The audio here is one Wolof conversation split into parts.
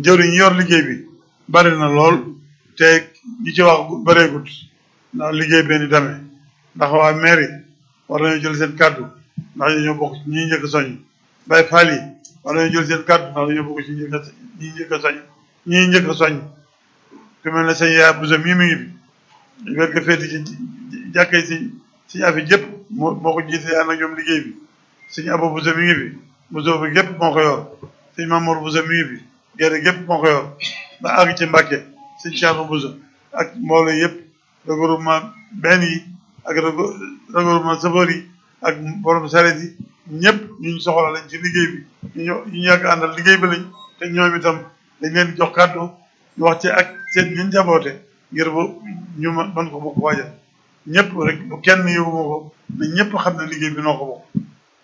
jëwriñ ñi yor liggéey bi bari na lool te ñi ci wax bareegut ndax liggéey benn demee ndax waa mairie war nañoo jël seen kàddu ndax ñoo bokk ci ñi njëkk soñ bay faal yi war nañoo jël seen kàddu ndax dañoo bokk ci ñi njëkk ñi njëkk soñ ñi njëkk soñ ku mel ne sëñ yaa busa mii mi ngi fi wér ga féeti ci jàkkee si siñ afi jëpp moo moo ko jiite ànd ak ñoom liggéey bi sëñ abo busa mi ngi fi busa bi gépp moo ko yor sëñ Mamour busa mi ngi fi gerte gépp moo ko yor ba àgg ci Mbàkke sëñ Cheikh busa ak mbooloo yëpp regroupement benn yi ak regroupement chauffeur yi ak borom saret yi ñëpp ñu ñu soxla lañ ci liggéey bi ñu ñu yàgg àndal liggéey bi lañ te ñoom itam dañ leen di jox kàddu ñu wax ci ak seen ñun jaboote ngir bu ñu mën ko bokk waajal ñëpp rek bu kenn yóbbu ma ko ne ñëpp xam ne liggéey bi noo ko bokk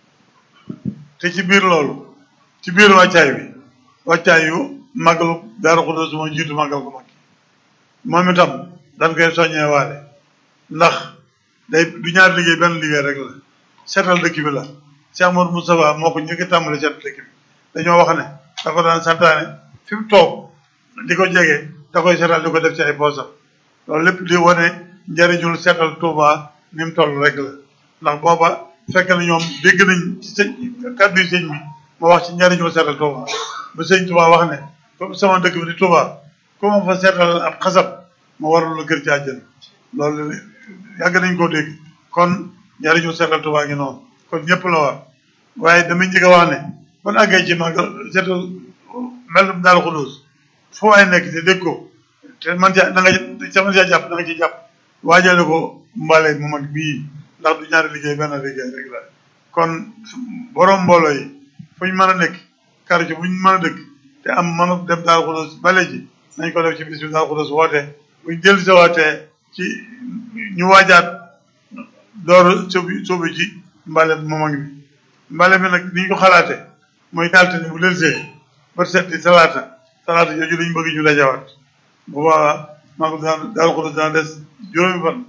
te ci biir loolu ci biir wàccaay bi wàccaay yu màggalu Daaru Xudoos moo jiitu màggal ko mag moom itam dañ koy soññee waale ndax day du ñaar liggéey benn liggéey rek la seetal dëkk bi la Cheikh Amadou Moustapha moo ko njëkk a tàmbali seetal dëkk bi dañoo wax ne da ko daan santaane fi mu toog di ko jege da koy seetal di ko def ci ay poosam loolu lépp di wane njëriñul seetal Touba ni mu toll rek la ndax booba fekk na ñoom dégg nañ ci sëñ kàddu yi sëñ bi ma wax ci njëriñul seetal Touba ba sëñ Touba wax ne comme sama dëkk bi di Touba ku ma fa seetal ab xasab ma warul la kër ci àjjana loolu yàgg nañ koo dégg kon njëriñu seetal Touba ngi noonu kon ñëpp la war waaye damay njëkk a wax ne ban àggee ci màggal seetal melum Daaru Xudoos foo ay nekk te dégg ko te man caa da nga ca man caa jàpp da nga ci jàpp waajale ko mbale mu mag bii ndax du ñaari liggéey benn liggéey rek la kon borom mbooloo yi fu ñu mën a nekk quartier bu ñu mën a dëkk te am mën a dem Daaru Xudoos bale ji nañ ko def ci bis bi Daaru Xudoos woote buñ dellu si waatee ci ñu waajaat door sóobu sóobu ci mbale mu mag bi mbale mi nag ni ñu ko xalaatee mooy altine bu delsee ba set di talaata talaata jooju lañ bëgg ñu dajawaat bu boobaa maa ko daan Daaru Xudoos daan des juróomi fan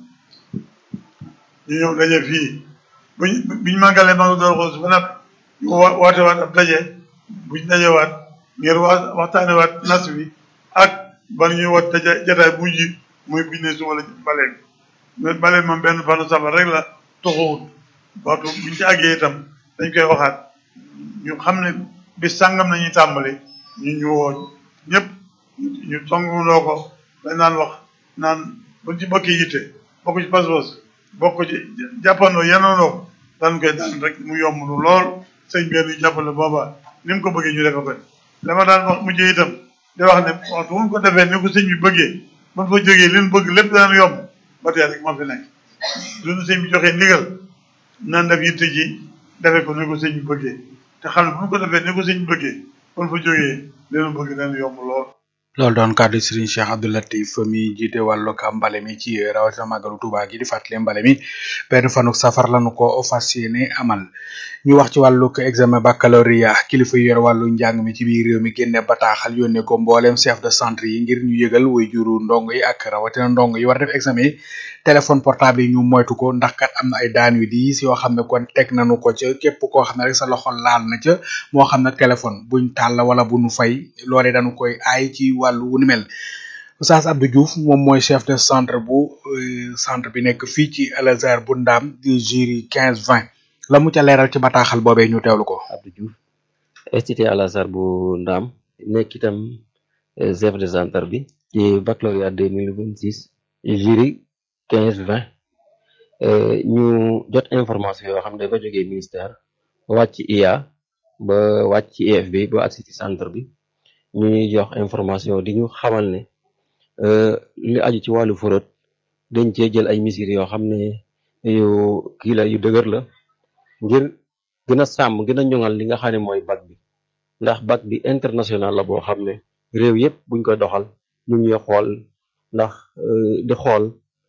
ñu ñëw daje fii buñ biñ màggalee maa ngi Daaru Xudoos ba nag ñu woote waat ab daje buñ dajewaat ngir wa waxtaane waat nas bi ak ban ñuy wat daje jataay bu mujj muy biñ ne suba la mbale bi mbale bi moom benn fanu safar rek la toxuwut waxtu buñ ci àggee itam dañ koy waxaat ñu xam ne bis sàngam nañuy tàmbali ñu ñu woo ñëpp ñu songuloo ko dañ naan wax naan buñ ci bokki yitte bokk ci pas-pas bokk ci jàppandoo yenoondoo ko daan koy daan rek mu yomb lu lool sëñ benn ñu jàppale booba ni mu ko bëggee ñu defe ko la ma daan wax mujjee itam di wax ne waxtu mu ko defee ni ko sëñ bi bëggee man fa jógee li ñu bëgg lépp daan yomb ba tey rek moo fi nekk duñu sëñ bi joxee ndigal nan def yitte ji defe ko ni ko sëñ bi bëggee te xam ne bu ñu ko defee ni ko sëñ bi bëggee man fa jógee li ñu bëgg daan yomb lool loolu doon kàddu Serigne Cheikh Abdou Latif mi jiite wàllu ka mbale mi ci rawatina màggalu Touba gi di fàttali mbale mi benn fanuk safar lañu ko fas yéene amal ñu wax ci wàllu examen baccalauréat kilifa yu yor wàllu njàng mi ci biir réew mi génne bataaxal yónnee ko mbooleem chef de centre yi ngir ñu yëgal way juru ndong yi ak rawatina ndong yi war def examen yi téléphone portable yi ñu moytu ko ndax kat am na ay daan yu diis yoo xam ne kon teg nañu ko ca képp koo xam ne rek sa loxo laal na ca moo xam ne téléphone buñ tàll wala bu nu fay loolee dañu koy aay ci wàllu wu ni mel Oustaz Abdou Diouf moom mooy chef de centre bu centre bi nekk fii ci Al Azhar bu ndaam di jury quinze vingt la mu ca leeral ci bataaxal boobee ñu teewlu ko. Abdou Diouf institut Al Azhar bu ndaam nekk itam chef de centre bi ci baccalauréat deux mille vingt six jury quinze vingt ñu jot information yoo xam ne dafa jógee ministère wàcc IA ba wàcc ci IFB ba agsi ci centre bi ñu ñuy jox information di ñu xamal ne li aju ci wàllu forot dañ cee jël ay mesures yoo xam ne yu kii la yu dëgër la ngir gën a sàmm gën a ñoŋal li nga xam ne mooy bac bi ndax bac bi international la boo xam ne réew yëpp buñ koy doxal ñu ngi xool ndax di xool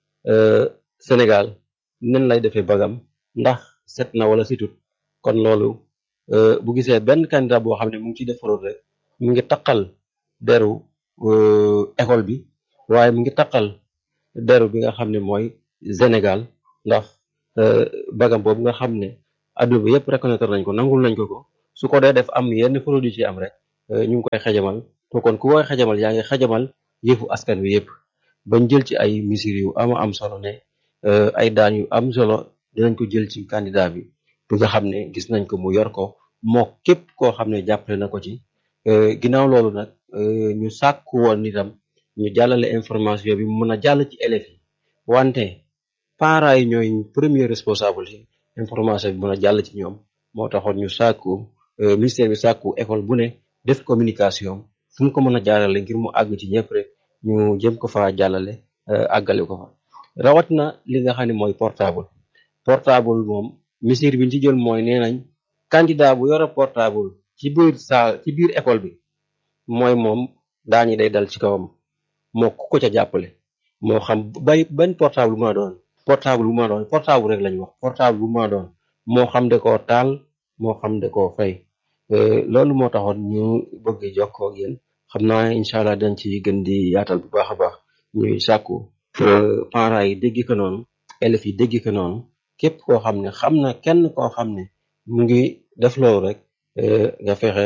Sénégal nen lay defee bagam ndax set na wala situt kon loolu bu gisee benn candidat boo xam ne mu ngi ciy def fraude rek mu ngi taqal deru école bi waaye mu ngi taqal deru bi nga xam ne mooy Sénégal ndax bagam boobu nga xam ne adduna bi yëpp reconnaître nañ ko nangul nañ ko ko su ko dee def am yenn fraude yu ci am rek ñu ngi koy xejamal to kon ku koy xajamal yaa ngi xajamal yëfu askan wi yëpp bañ jël ci ay mesures yu ama am solo ne ay daan yu am solo dinañ ko jël ci candidat bi bi nga xam ne gis nañ ko mu yor ko moo képp koo xam ne jàppale na ko ci ginnaaw loolu nag ñu sàkku woon itam ñu jàllale information bi mu mën a jàll ci élèves yi wante parents yi ñooy premier responsable yi information bi mën a jàll ci ñoom moo taxoon ñu sàkku ministère bi sàkku école bu ne def communication fu mu ko mën a jàllale ngir mu àgg ci ñëpp rek ñu jëm ko fa jàllale àggale ko fa rawatina li nga xam ne mooy portable portable moom mesure bi ñu ci jël mooy nee nañ candidat bu yore portable ci biir saal ci biir école bi mooy moom daañu day dal ci kawam moo ku ko ca jàppale moo xam bay ban portable bu ma doon portable bu ma doon portable rek lañu wax portable bu ma doon moo xam de koo taal moo xam de koo fay loolu moo taxoon ñu bëgg jokkoo ak yéen xam naa incha allah dañ ci gën di yaatal bu baax a baax ñuy sàkku parents yi dégg ko noonu élèves yi dégg ko noonu képp koo xam ne xam na kenn koo xam ne mu ngi def loolu rek nga fexe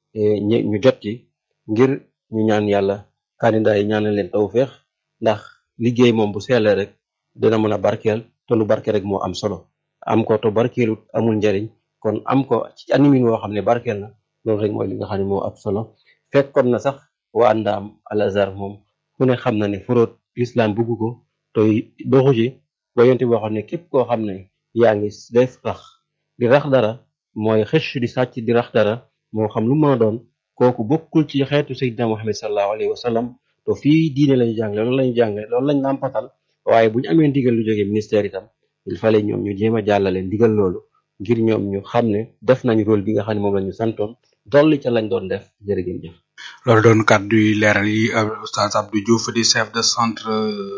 ñu jot ci ngir ñu ñaan yàlla candidat yi ñaanal leen tawféex ndax liggéey moom bu seelee rek dina mën a barkeel te lu barkeel rek moo am solo am ko te barkeelut amul njariñ kon am ko ci animin woo xam ne barkeel na loolu rek mooy li nga xam ne moo am solo fekkoon na sax waa ndaam al azhar moom ku ne xam na ne fraude l'islam bugg ko te doxu ci ba yonte boo xam ne képp koo xam ne yaa ngi def rax di rax dara mooy xëcc di sàcc di rax dara moo xam lu mën a doon kooku bokkul ci xeetu sayyidina Muhammad sallallahu alayhi wa sallam to fii diine lañu jàngale loolu lañu jàngale loolu lañu nàmpatal waaye bu ñu amee ndigal lu jógee ministère itam il fallait ñoom ñu jéem a jàllale ndigal loolu ngir ñoom ñu xam ne def nañ rôle bi nga xam ne moom la ñu santoon dolli ca lañ doon def jërë ngeen jëf loolu doon kàddu yi leeral yi Oustaz Abdou Diouf di chef de centre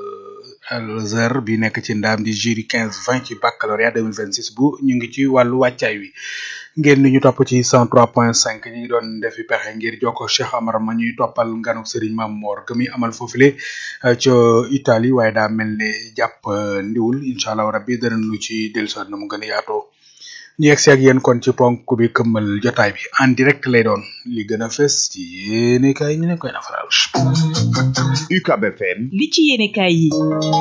Al-Azhar bi nekk ci ndaam di jury 15 20 ci baccalauréat 2026 bu ñu ngi ci wàllu wàccaay wi ngeen ni ñu topp ci 103.5 ñi ngi doon defi pexe ngir jokko Cheikh Amar ma ñuy toppal nganuk Serigne Mame Mor gëmi amal foofule ca Italie waaye daa mel ne jàpp ndiwul incha allah rabbi danañu ci dellusiwaat na mu gën a yaatoo ñu yegg si ak yéen kon ci ponk bi këmmal jotaay bi en direct lay doon li gën a fës ci yéene kaay ñu ne koy nafaral. UCAB FM. li ci yéene kaay yi.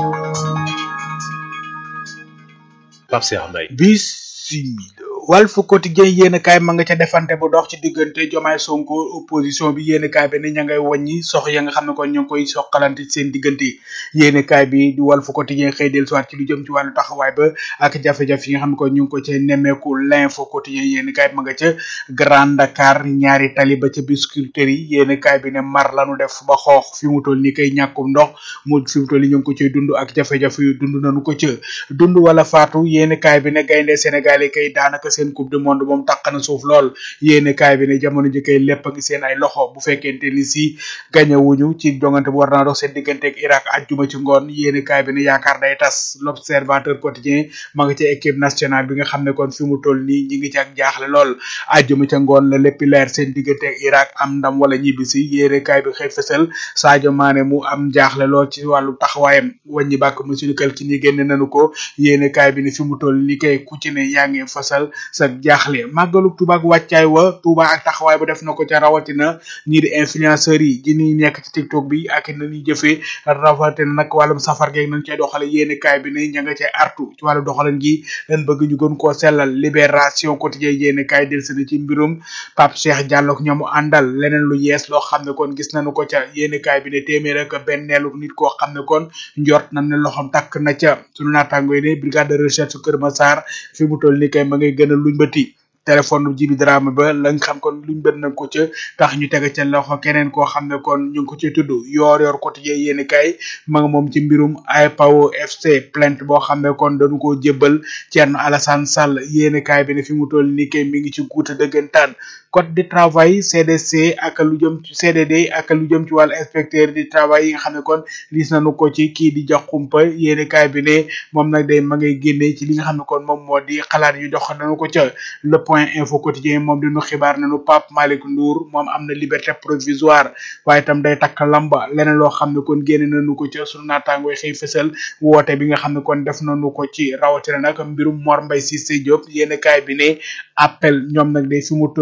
Pape Cheikh Mbaye. bisimila Walf Quotidien yéen kaay ma nga ca defante bu dox ci diggante Jomaay Sonko opposition bi yéen kaay bi ne ña ngay wàññi sox ya nga xam ne kon ñu ngi koy soqalante ci seen diggante yéen kaay bi di Walf Quotidien xëy del soit ci lu jëm ci wàllu taxawaay ba ak jafe-jafe yi nga xam ne kon ñu ngi ko ca nemmeeku l'info quotidien yéen kaay ma nga ca Grand Dakar ñaari tali ba ca Biscuiterie yi yéen kaay bi ne mar lanu def ba xoox fi mu toll ni kay ñàkkum ndox mu fi mu toll ni ñu ngi ko cay dund ak jafe-jafe yu dund nañu ko ca dund wala faatu yéen kaay bi ne gaynde Sénégal yi kay daanaka seen coupe du monde moom taq na suuf lool yéene kaay bi ne jamono ji kay lépp a ngi seen ay loxo bu fekkente ni si gañewuñu ci jongante bu war naa dox seen diggante ak Irak ajjuma ci ngoon yéene kaay bi ne yaakaar day tas l'observateur quotidien ma nga ca équipe nationale bi nga xam ne kon fi mu toll nii ñi ngi ci ak jaaxle lool ajjuma ca ngoon la lépp leer seen diggante ak Irak am ndam wala ñibbisi yéene kaay bi xëy fësal Sadio Mané mu am jaaxle lool ci wàllu taxawaayam wàññi bàkk monsieur Kalki ni génne nañu ko yéene kaay bi ne fi mu toll ni kay ku ci ne yaa ngi fasal sa jaaxle màggalu Tuuba ak wàccaay wa Tuuba ak taxawaay ba def na ko ca rawatina ñii di influenceurs yi ji ñuy nekk ci TikTok bi ak na ñuy jëfee rawatina nag wàllum safar geeg nañ cay doxale yéene kaay bi ne ña nga cay artu ci wàllu doxalan gi leen bëgg ñu gën koo sellal libération quotidien yéene kaay del sena ci mbirum Pape Cheikh Diallo ak ñamu àndal leneen lu yees loo xam ne kon gis nañu ko ca yéene kaay bi ne téeméer ak benneelu nit koo xam ne kon njort nañ ne loxom takk na ca sunu naataango yi ne brigade de recherche su Kër Massar fi mu toll ni kay ma ngay gën a luñ bëti téléphone jibi drame ba la nga xam kon luñ bët nañ ko ca tax ñu teg ca loxo keneen koo xam ne kon ñu ngi ko ci tudd yoor yoor quotidien yéeni kay ma nga moom ci mbirum IPAO FC plainte boo xam ne kon dañu koo jébbal Thierno Alassane Sall yéeni kay bi ne fi mu toll ni kay mi ngi ci guuta dëggantaan code du travail CDC ak lu jëm ci CDD ak lu jëm ci wàllu inspecteur du travail yi nga xam ne kon gis nañu ko ci kii di jox kumpa yéeni kay bi ne moom nag day ma ngay génnee ci li nga xam ne kon moom moo di xalaat yu jox nañu ko ca le point info quotidien moom dinu xibaar nañu Pape Malick Ndour moom am na liberté provisoire waaye itam day takk lamba leneen loo xam ne kon génne nañu ko ca sunu naataangooy xëy fësal woote bi nga xam ne kon def nañu ko ci rawatina nag mbirum Mor Mbaye Cissé Diop yéeni kay bi ne appel ñoom nag day fi mu toll ni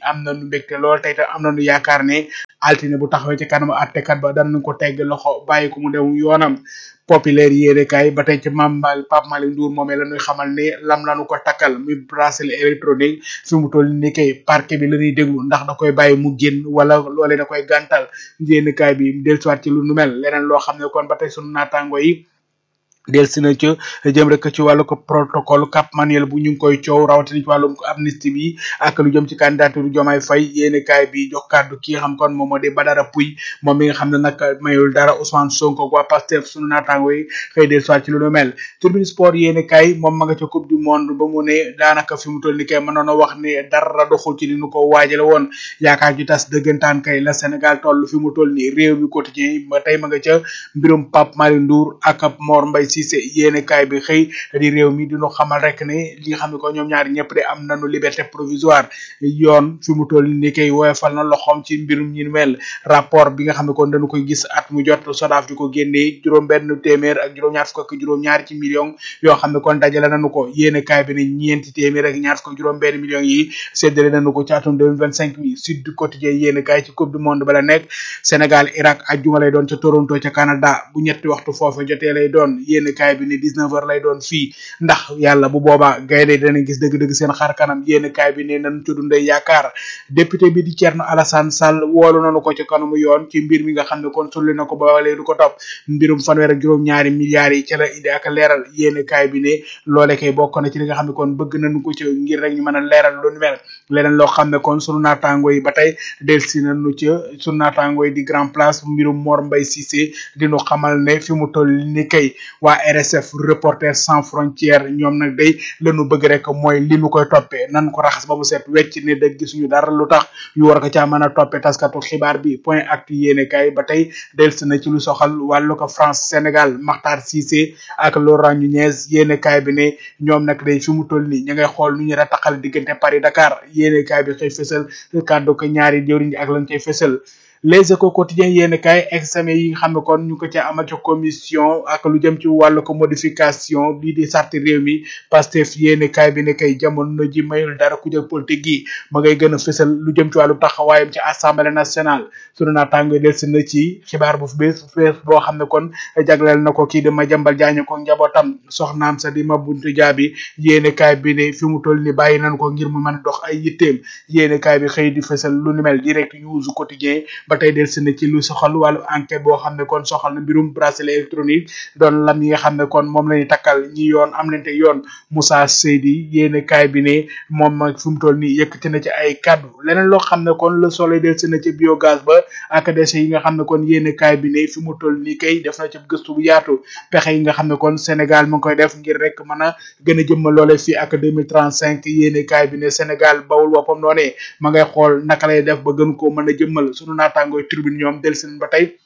am nañu mbégte lool tey tam am nañu yaakaar ne altine bu taxawee ci kanamu àttekat ba danañ ko tegg loxo bàyyi ko mu dem yoonam populaire yéene kaay ba tey ci Mame Mal Pape Malick Ndour moomee la ñuy xamal ne lam lañu ko takkal muy bracelet électronique fi mu toll ni kay parquet bi la ñuy déglu ndax da koy bàyyi mu génn wala loolee da koy gàntal yéene kaay bi dellusiwaat ci lu nu mel leneen loo xam ne kon ba tey sunu naataango yi del si na ca jëm rek ci wàllu ko protocole Cap Manuel bu ñu ngi koy coow rawatina ci wàllum amnistie bi ak lu jëm ci candidature Diomaye Faye yéeni kaay bi jox kàddu ki nga xam kon moom moo di Badara Pouy moom mi nga xam ne nag mayul dara Ousmane Sonko waa Pastef sunu naataango yi xëy del soit ci lu nu mel Tribune Sport yéeni kaay moom ma nga ca coupe du monde ba mu ne daanaka fi mu toll ni kay mënoon a wax ne dara doxul ci ni nu ko waajale woon yaakaar ju tas dëggantaan kay la Sénégal toll fi mu toll ni réew mi quotidien ba tey ma nga ca mbirum Pape Malick Ndour ak Mor Mbaye Cissé yéene kaay bi xëy di réew mi dinu xamal rek ne li nga xam ne ko ñoom ñaari ñëpp de am nañu liberté provisoire yoon fi mu toll ni koy woyofal na loxoom ci mbirum ñi mel rapport bi nga xam ne kon dañu koy gis at mu jot sodaaf di ko génnee juróom benn téeméer ak juróom-ñaar fukk ak juróom-ñaar ci million yoo xam ne kon dajale nañu ko yéene kaay bi ne ñeenti téeméer ak ñaar fukk ak juróom benn millions yi séddale nañu ko ci atum 2025 bi Sud du Quotidien yéene kaay ci coupe du monde ba la nekk Sénégal Irak ajjuma lay doon ca Toronto ca Canada bu ñetti waxtu foofu jotee lay doon yéene kaay bi ne 19 heures lay doon fii ndax yàlla bu boobaa gaynde dana gis dëgg-dëgg seen xar kanam yéene kaay bi ne nañ ci dundee yaakaar député bi di Thierno Alassane Sall woolu nañu ko ci kanamu yoon ci mbir mi nga xam ne kon sulli na ko ba léegi du ko topp mbirum fanweer ak juróom-ñaari milliards yi ca la indi ak leeral yéene kaay bi ne loole kay bokk na ci li nga xam ne kon bëgg nañu ko ci ngir rek ñu mën a leeral lu nu mel leneen loo xam ne kon sunu naataango yi ba tey delsi nañu ci sunu naataango yi di grand place mbirum Mor Mbaye Cissé dinu xamal ne fi mu toll ni kay waa RSF Reporters sans frontières ñoom nag day lañu bëgg rek mooy li nu koy toppee nan ko raxas ba mu set wecc ne dëgg gisuñu dara lu tax ñu war ko caa mën a toppee taskatu xibaar bi point actu yéene kay ba tey delsi na ci lu soxal wàllu ko France Sénégal Makhtar Cissé ak Laurent Nunez yéene kaay bi ne ñoom nag day fi mu toll nii ñu ngay xool nu ñu rataxal diggante Paris Dakar yéene kaay bi xëy fësal kàddu ko ñaari jëwriñ ak lañ cay fësal les échos quotidiens yéen kay examen yi nga xam ne kon ñu ko ca amal ca commission ak lu jëm ci wàllu ko modification lii di sarti réew mi Pastef yéen kay bi ne kay jamono ji mayul dara ku jël politique gi ma ngay gën a fësal lu jëm ci wàllu taxawaayam ci assemblée nationale sunu naataango del si na ci xibaar bu bees bees boo xam ne kon jagleel na ko kii di Madiambal Diagne ko njabootam soxnaam sa di ma buntu jaabi yéen kay bi ne fi mu toll ni bàyyi nañ ko ngir mu mën a dox ay yitteem yéen kay bi xëy di fësal lu ni mel direct news quotidien ba tey del si na ci lu soxal wàllu enquête boo xam ne kon soxal na mbirum bracelet électronique doon lam yi nga xam ne kon moom la ñu takkal ñi yoon am lente yoon Moussa Seydi yéene kaay bi ne moom mag fi mu toll nii yëkkati na ci ay kaddu leneen loo xam ne kon le soleil del si na ci biogaz ba ak déchets yi nga xam ne kon yéene kaay bi ne fi mu toll nii kay def na ci gëstu bu yaatu pexe yi nga xam ne kon Sénégal mu ngi koy def ngir rek mën a gën a jëmmal loole fii ak 2035 yéene kaay bi ne Sénégal bawul woppam noonee ma ngay xool naka lay def ba gën koo mën a jëmmal sunu naataangooy tribune ñoom del seen ba tey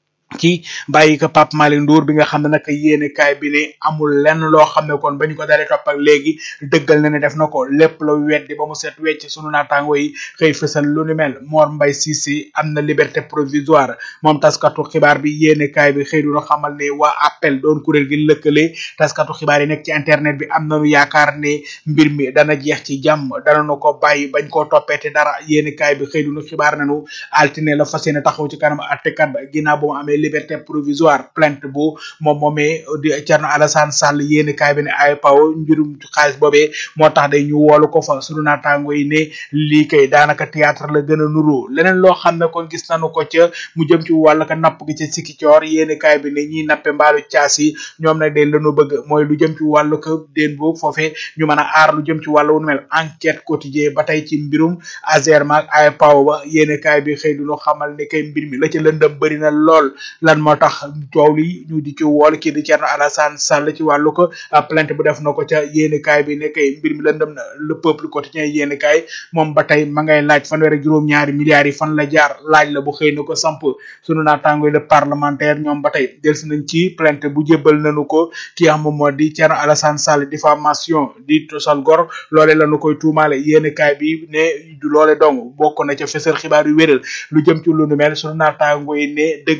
ci bàyyi ko Pape Malick Ndour bi nga xam ne nag yéene kaay bi ne amul lenn loo xam ne kon ba ñu ko dalee topp ak léegi dëggal na ne def na ko lépp la weddi ba mu set wecc sunu naataango yi xëy fësal lu ni mel Mor Mbaye Cissé am na liberté provisoire moom taskatu xibaar bi yéene kaay bi xëy duna xamal ne waa appel doon kuréel gi lëkkale taskatu xibaar yi nekk ci internet bi am nañu yaakaar ne mbir mi dana jeex ci jàmm dana nu ko bàyyi bañ koo toppeete dara yéene kaay bi xëy duna xibaar nañu altine la fas yéene taxaw ci kanam àttekat ba ginnaaw bu mu amee liberté provisoire plainte bu moom moomee di Thierno Alassane Sall yéeni kaay bi ne ay paw mbirum xaalis boobee moo tax day ñu woolu ko fa sunu naataango yi ne lii kay daanaka théâtre la gën a nuru leneen loo xam ne kon gis nañu ko ca mu jëm ci wàllu ka napp gi ca Sikicoor yéeni kaay bi ne ñiy nappe mbaalu caas yi ñoom nag day lanu bëgg mooy lu jëm ci wàllu ka déen boobu foofee ñu mën a aar lu jëm ci wàllu wu mel enquête quotidien ba tey ci mbirum Azerma ak ay paw ba yéeni kaay bi xëy du ñu xamal ne kay mbir mi la ca lëndëm bëri na lool lan moo tax coow li ñu di ci wool kii di Thierno Alassane Sall ci wàllu ko plainte bu def na ko ca yéeni kaay bi ne kay mbir mi lëndëm na le peuple quotidien yéeni kaay moom ba tey ma ngay laaj fanweer ak juróom-ñaari milliards yi fan la jaar laaj la bu xëy na ko samp sunu naataango le parlementaire ñoom ba tey delsi nañ ci plainte bu jébbal nañu ko ki xam moom moo di Thierno Alassane Sall diffamation di tosal gor loole lañu koy tuumaale yéeni kaay bi ne du loole dong bokk na ca fësal xibaar yu wéral lu jëm ci lu nu mel sunu naataango yi ne dëgg-dëgg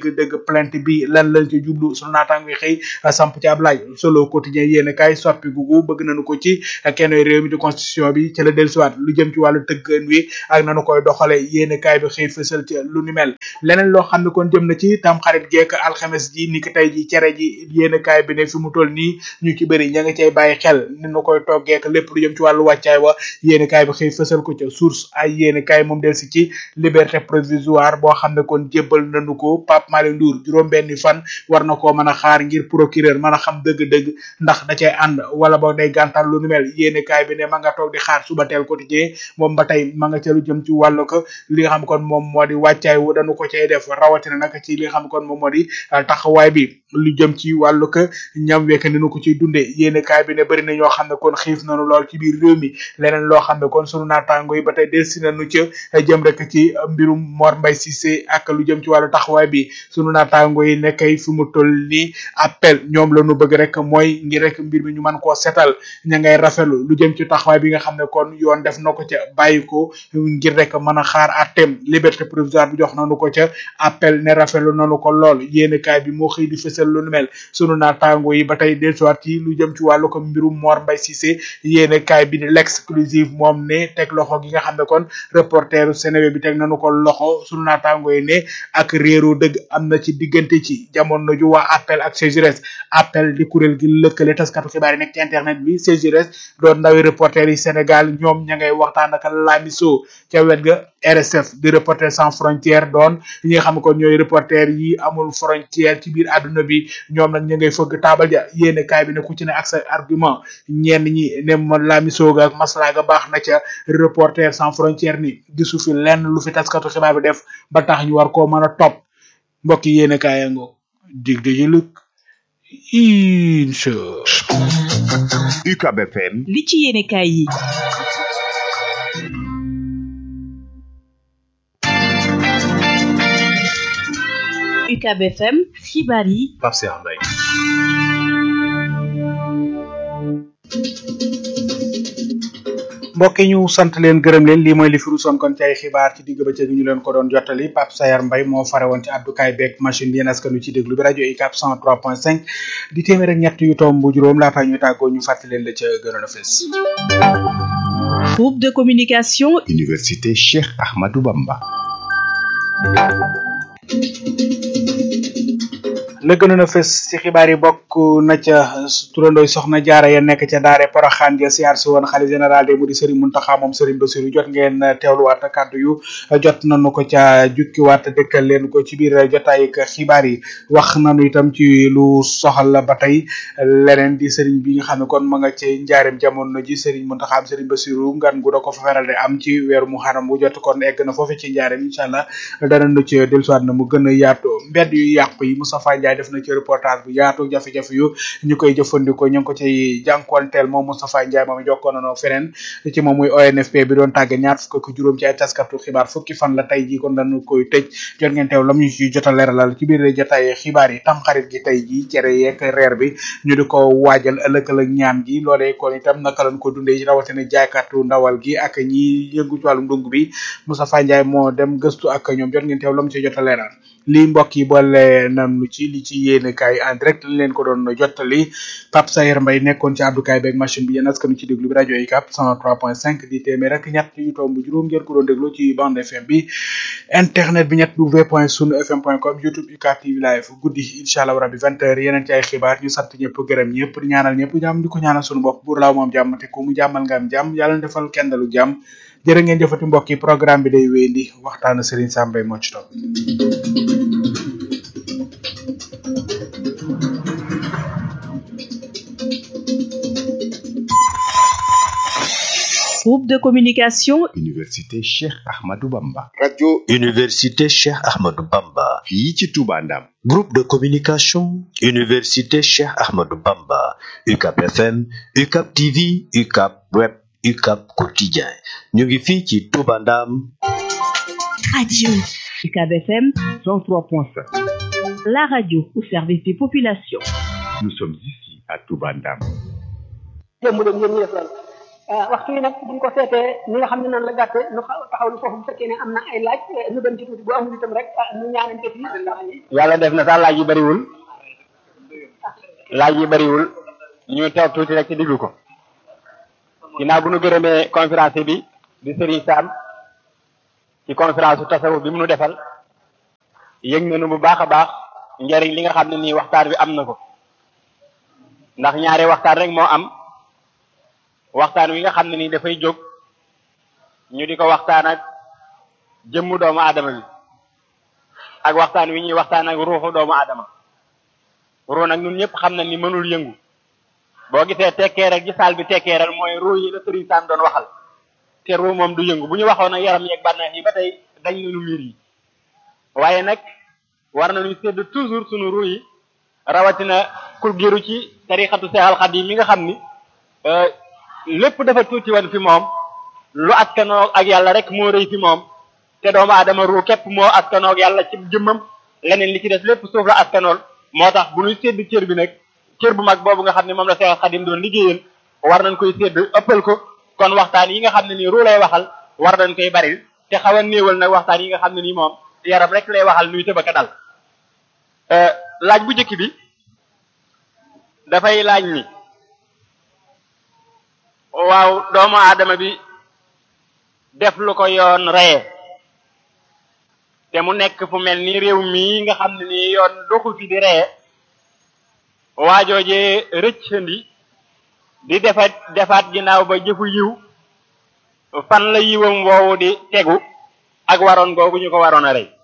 plainte bi lan lañ ci jublu sunu naataango yi xëy samp ci ab laaj solo quotidien yéen kaay soppi gugu bëgg nañu ko ci kenn réew mi di constitution bi ci la dellusiwaat lu jëm ci wàllu tëggan wi ak nanu koy doxale yéen kaay bi xëy fësal ci lu ni mel leneen loo xam ne kon jëm na ci tam xarit geek alxames ji ni ki tey ji cere ji yéen kaay bi ne fi mu toll nii ñu ci bëri ña nga cay bàyyi xel ni nu koy toggeek lépp lu jëm ci wàllu wàccaay wa yéen kaay bi xëy fësal ko ca source ay yéen kaay moom del si ci liberté provisoire boo xam ne kon jébbal nañu ko Pape Malick Ndour juróom benni fan war na koo mën a xaar ngir procureur mën a xam dëgg-dëgg ndax da cay ànd wala boog day gàntal lu nu mel yéene kaay bi ne ma nga toog di xaar suba teel quotidien moom ba tey ma nga ca lu jëm ci wàllu ko li nga xam kon moom moo di wàccaay wu dañu ko cay def rawatina nag ci li nga xam kon moom moo di taxawaay bi lu jëm ci wàllu ko ñam wekk ni nu ko ciy dundee yéene kaay bi ne bëri na ñoo xam ne kon xiif nañu lool ci biir réew mi leneen loo xam ne kon sunu naataango yi ba tey delsi nañu ca jëm rek ci mbirum Mor Mbaye Cissé ak lu jëm ci wàllu taxawaay bi sunu naataango yi nekkay fi mu toll nii appel ñoom la ñu bëgg rek mooy ngir rek mbir mi ñu mën koo setal ña ngay rafetlu lu jëm ci taxawaay bi nga xam ne kon yoon def na ko ca bàyyi ko ngir rek mën a xaar àtteem liberté provisoire bi jox nañu ko ca appel ne rafetlu nañu ko lool yéene kaay bi moo xëy di fësal lu nu mel sunu naataango yi ba tey dellusiwaat ci lu jëm ci wàllu ko mbirum Mor Mbaye Cissé yéene kaay bi di l'exclusive moom ne teg loxo gi nga xam ne kon reporteru Sénégal bi teg nañu ko loxo sunu naataango yi ne ak réeru dëgg am na ci diggante ci jamono ju waa appel ak CGRS appel di kuréel gi lëkkale taskatu xibaar yi nekk ci internet bi CGRS doon ndawi reporter yi Sénégal ñoom ña ngay waxtaan ak Lamiso ca wet ga RSF di reporter sans frontière doon ñi nga xam ne kon ñooy reporter yi amul frontière ci biir àdduna bi ñoom nag ña ngay fëgg taabal ja yéene kaay bi ne ku ci ne ak sa argument ñenn ñi ne ma Lamiso ga ak maslaa ga baax na ca reporter sans frontière ni gisu fi lenn lu fi taskatu xibaar bi def ba tax ñu war koo mën a topp mbokk yi yéene kaay yango dig de jëlëk incha UCAB FM li ci yéene kaay yi UCAB FM xibaar yi Pape Cheikh Mbaye mbokk yi ñu sant leen gërëm leen lii mooy li fi rusoon kon ci ay xibaar ci digg bëccëg ñu leen ko doon jottali Pape Sayar Mbaye moo fare woon ci abdukaay beeg machine bi yéen askanu ci déglu bi rajo UCAB 103.5 di téeméer ak ñett yu tomb bu juróom laata ñu tàggoo ñu fàttali leen la ca gënoon a fës. groupe de communication Université Cheikh Ahmadou Bamba la gënoon a fës ci xibaar yi bokk na ca turandooy soxna jaara ya nekk ca daare poroxaan ja siyaar si woon xalifa général de mu di Serigne Mountakha moom Serigne Bassirou jot ngeen teewluwaat kàddu yu jot nañu ko ca jukkiwaat dëkkal leen ko ci biir jotaay ak xibaar yi wax nañu itam ci lu soxal ba tey leneen di Serigne bi nga xam ne kon ma nga ci njaareem jamono ji Serigne Mountakha am Serigne Bassirou ngan gu da ko fa feral de am ci weeru Muharram bu jot kon egg na foofu ci njaareem incha allah danañu ci dellusiwaat na mu gën a yaatu mbedd yu yàqu yi Moustapha Ndiaye def na ci reportage bu yaatu jafe-jafe yu ñu koy jëfandikoo ñu ngi ko ci jànkuwanteel moom Moustapha Ndiaye moom jokkoon nañoo feneen ci moom muy ONFP bi doon tàgge ñaar fukk ak juróom ci ay taskatu xibaar fukki fan la tey jii kon dañu koy tëj jot ngeen teew lam ñu ci jot a leeralal ci biir jotaay xibaar yi tam xarit gi tey jii cere yeeg reer bi ñu di ko waajal ëllëg ak ñaan gi loolee kon itam naka lañ ko dundee rawatina jaaykatu ndawal gi ak ñi yëngu ci wàllum ndung bi Moustapha Ndiaye moo dem gëstu ak ñoom jot ngeen teew lam ci jot a leeral lii mbokk yi boole nañu ci li ci yéene kaay en direct li leen ko doon jottali Pape Sayer Mbaye nekkoon ci abdukaay beeg machine bi yéen askanu ci déglu bi rajo UCAB 103.5 di téeméer rek ñett yu tomb juróom ngeen ko doon déglu ci bande FM bi internet bi ñett w point sunu fm point com youtube UCAB TV live guddi incha allah rabbi vingt heures yeneen ci ay xibaar ñu sant ñëpp gërëm ñëpp di ñaanal ñëpp jàmm di ko ñaanal sunu bopp buur laaw moom jàmm te ku mu jàmmal nga am jàmm yàlla defal kenn dalu jàmm jërë ngeen jëfati mbokk yi programme bi day wéyandi waxtaanu Serigne Sam Mbaye moo ci topp groupe de communication Université Cheikh Ahmadou Bamba radio Université Cheikh Ahmadou Bamba fii ci Touba Ndam groupe de communication Université Cheikh Ahmadou Bamba UCAB FM UCAB TV UCAB web UCAB quotidien ñu ngi fii ci Touba Ndam radio UCAB FM 103.5 la radio au service des populations nous sommes ici à Touba Ndam démb leen yéen ñi def lan waxtu yi nag buñ ko seetee ni nga xam ne noonu la gàtte nu taxaw lu foofu bu fekkee ne am na ay laaj nu dem ci tuuti bu amul itam rek nu ñaanante fi yàlla def na sax laaj yi bariwul laaj yi bariwul ñu toog tuuti rek ci diglu ko ginnaaw bu nu gërëmee conférence bi di Serigne Sam ci conférence su tasawuf bi mu nu defal yëg nañu bu baax a baax njariñ li nga xam ne nii waxtaan bi am na ko ndax ñaari waxtaan rek moo am waxtaan wi nga xam ne nii dafay jóg ñu di ko waxtaan ak jëmmu doomu aadama bi ak waxtaan wi ñuy waxtaan ak ruuxu doomu aadama ruu nag ñun ñëpp xam na ni mënul yëngu boo gisee tekkeeral gi saal bi tekkeeral mooy ruu yi la Sëriñ Sam doon waxal te ruu moom du yëngu bu ñu waxoon ak yaram yeeg bànneex yi ba tey dañ nañu miir yi waaye nag war nañu sédd toujours sunu ruu yi rawatina ku giru ci tarixatu Seexal Xadiim mi nga xam ni lépp dafa tuuti woon fi moom lu askanoo ak yàlla rek moo rëy fi moom te doomu aadama ruu képp moo askanoo ak yàlla ci jëmmam leneen li ci des lépp suuf la askanool moo tax bu ñuy sédd cër bi nag cër bu mag boobu nga xam ne moom la Seexal Xadiim doon liggéeyal war nañ koy sédd ëppal ko kon waxtaan yi nga xam ne nii ruu lay waxal war nañ koy bari te xaw a néewal nag waxtaan yi nga xam ne nii moom yaram rek lay waxal nuy tëbaka dal laaj bu njëkk bi dafay laaj ni waaw doomu aadama bi def lu ko yoon reye te mu nekk fu mel ni réew mii nga xam ne nii yoon doxu fi di reye waajoojee rëccandi di defaat defaat ginnaaw ba jëfu yiw fan la yiwam woowu di tegu ak waroon googu ñu ko waroon a rey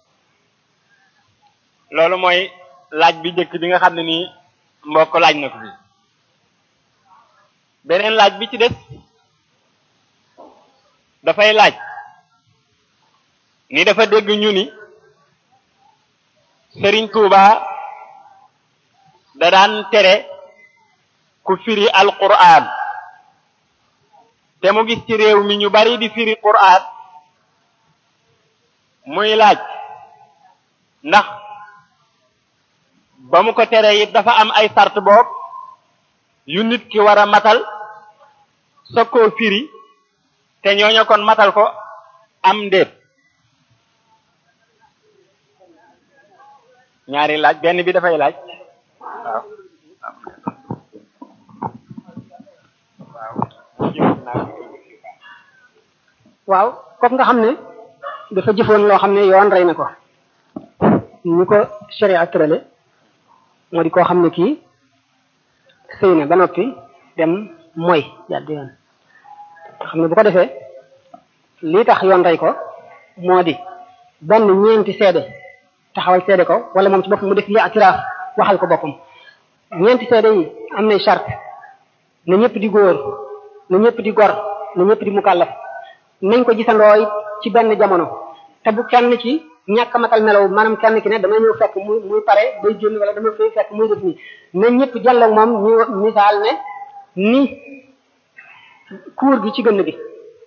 loolu mooy laaj bi njëkk bi nga xam ne nii mbokk laaj na ko fi beneen laaj bi ci des dafay laaj ni dafa dégg ñu ni Sëriñ Tuuba da daan tere ku firi alquran te mu gis ci réew mi ñu bari di firi quran muy laaj ndax ba mu ko tere it dafa am ay sart boob yu nit ki war a matal soog koo firi te ñooña kon matal ko am ndéet ñaari laaj benn bi dafay laaj waaw waaw kooku nga xam ne dafa jëfoon loo xam ne yoon rey na ko ñu ko sharia tërale moo di koo xam ne kii sëy na ba noppi dem mooy jàdd yoon xam ne bu ko defee lii tax yoon rey ko moo di benn ñeenti seede taxawal seede ko wala moom ci boppam mu def li atiraaf waxal ko boppam ñeenti seede yi am nay charte na ñëpp di góor na ñëpp di gor na ñëpp di mukallaf nañ ko gisandoo ci benn jamono te bu kenn ci ñàkk matal melaw maanaam kenn ki ne damay ñëw fekk muy muy pare day génn wala dama fay fekk muy def nii na ñëpp jàlloog moom ñu misaal ne ni kuur gi ci gënn gi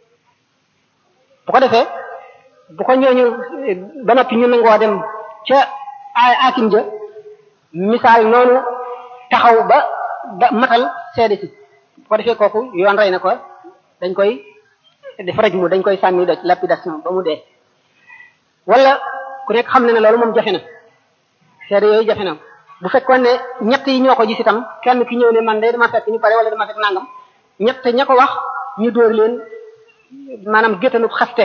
bu ko defee bu ko ñooñu ba noppi ñu nangoo dem ca akim ja misaal noonu taxaw ba ba matal seede si bu ko defee kooku yoon rey na ko dañ koy def raj mu dañ koy sànni doj lapidation ba mu dee wala ku nekk xam ne ne loolu moom jafe na seede yooyu jafe na bu fekkoon ne ñett yi ñoo ko gis itam kenn ki ñëw ne man de dama fekk ñu pare wala dama fekk nangam ñett ña ko wax ñu dóor leen maanaam géttanu xaste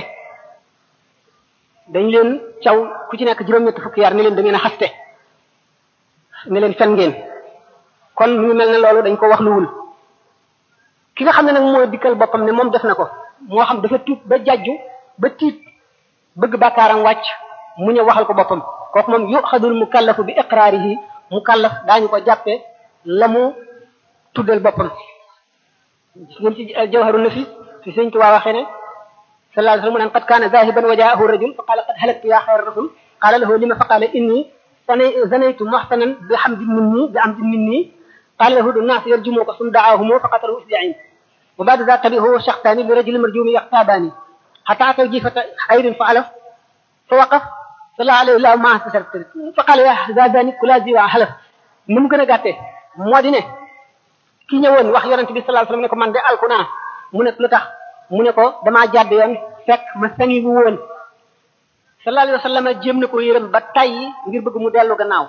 dañ leen caw ku ci nekk juróom-ñett fukki yar ne leen da ngeen a xaste ne leen fen ngeen kon mu ngi mel ne loolu dañ ko wax luwul ki nga xam ne nag moo dikkal boppam ne moom def na ko moo xam dafa tuub ba jajju ba tiit bëgg bàkkaaram wàcc mu ñëw waxal ko boppam kooku moom yuxadul mukallafu bi iqraarihi mukallaf daañu ko jàppe la mu tuddal boppam ngeen ci jawharu nafis fi sëñ Tuubaa waxee ne sallallahu alayhi wa sallam mu naan qad kaana zahiban wa jaahu rajul fa qaala qad halaktu ya xayra rasul qaala lahu lima fa qaala inni zanaytu muhsanan bi hamdin minni bi amdin minni qaala lahu الناس يرجموك ثم دعاهم فقتلوا إسبعين وبعد ذلك تبعه شخصان لرجل مرجوم يقتابان حتى أتوا جيفة خير فعلف فوقف صلى عليه الله ما استشرت فقال يا زاداني كلا زي وحلف نم gën a gàtte moo di ne ki ñëwoon wax yonent bi sallallahu alayhi wasallam ne ko man de alku naa mu ne lu tax mu ne ko damaa jàdd yoon fekk ma sangi bu woon sallallahu alayhi wa sallam jéem na ko yërëm ba tayyi ngir bëgg mu dellu gannaaw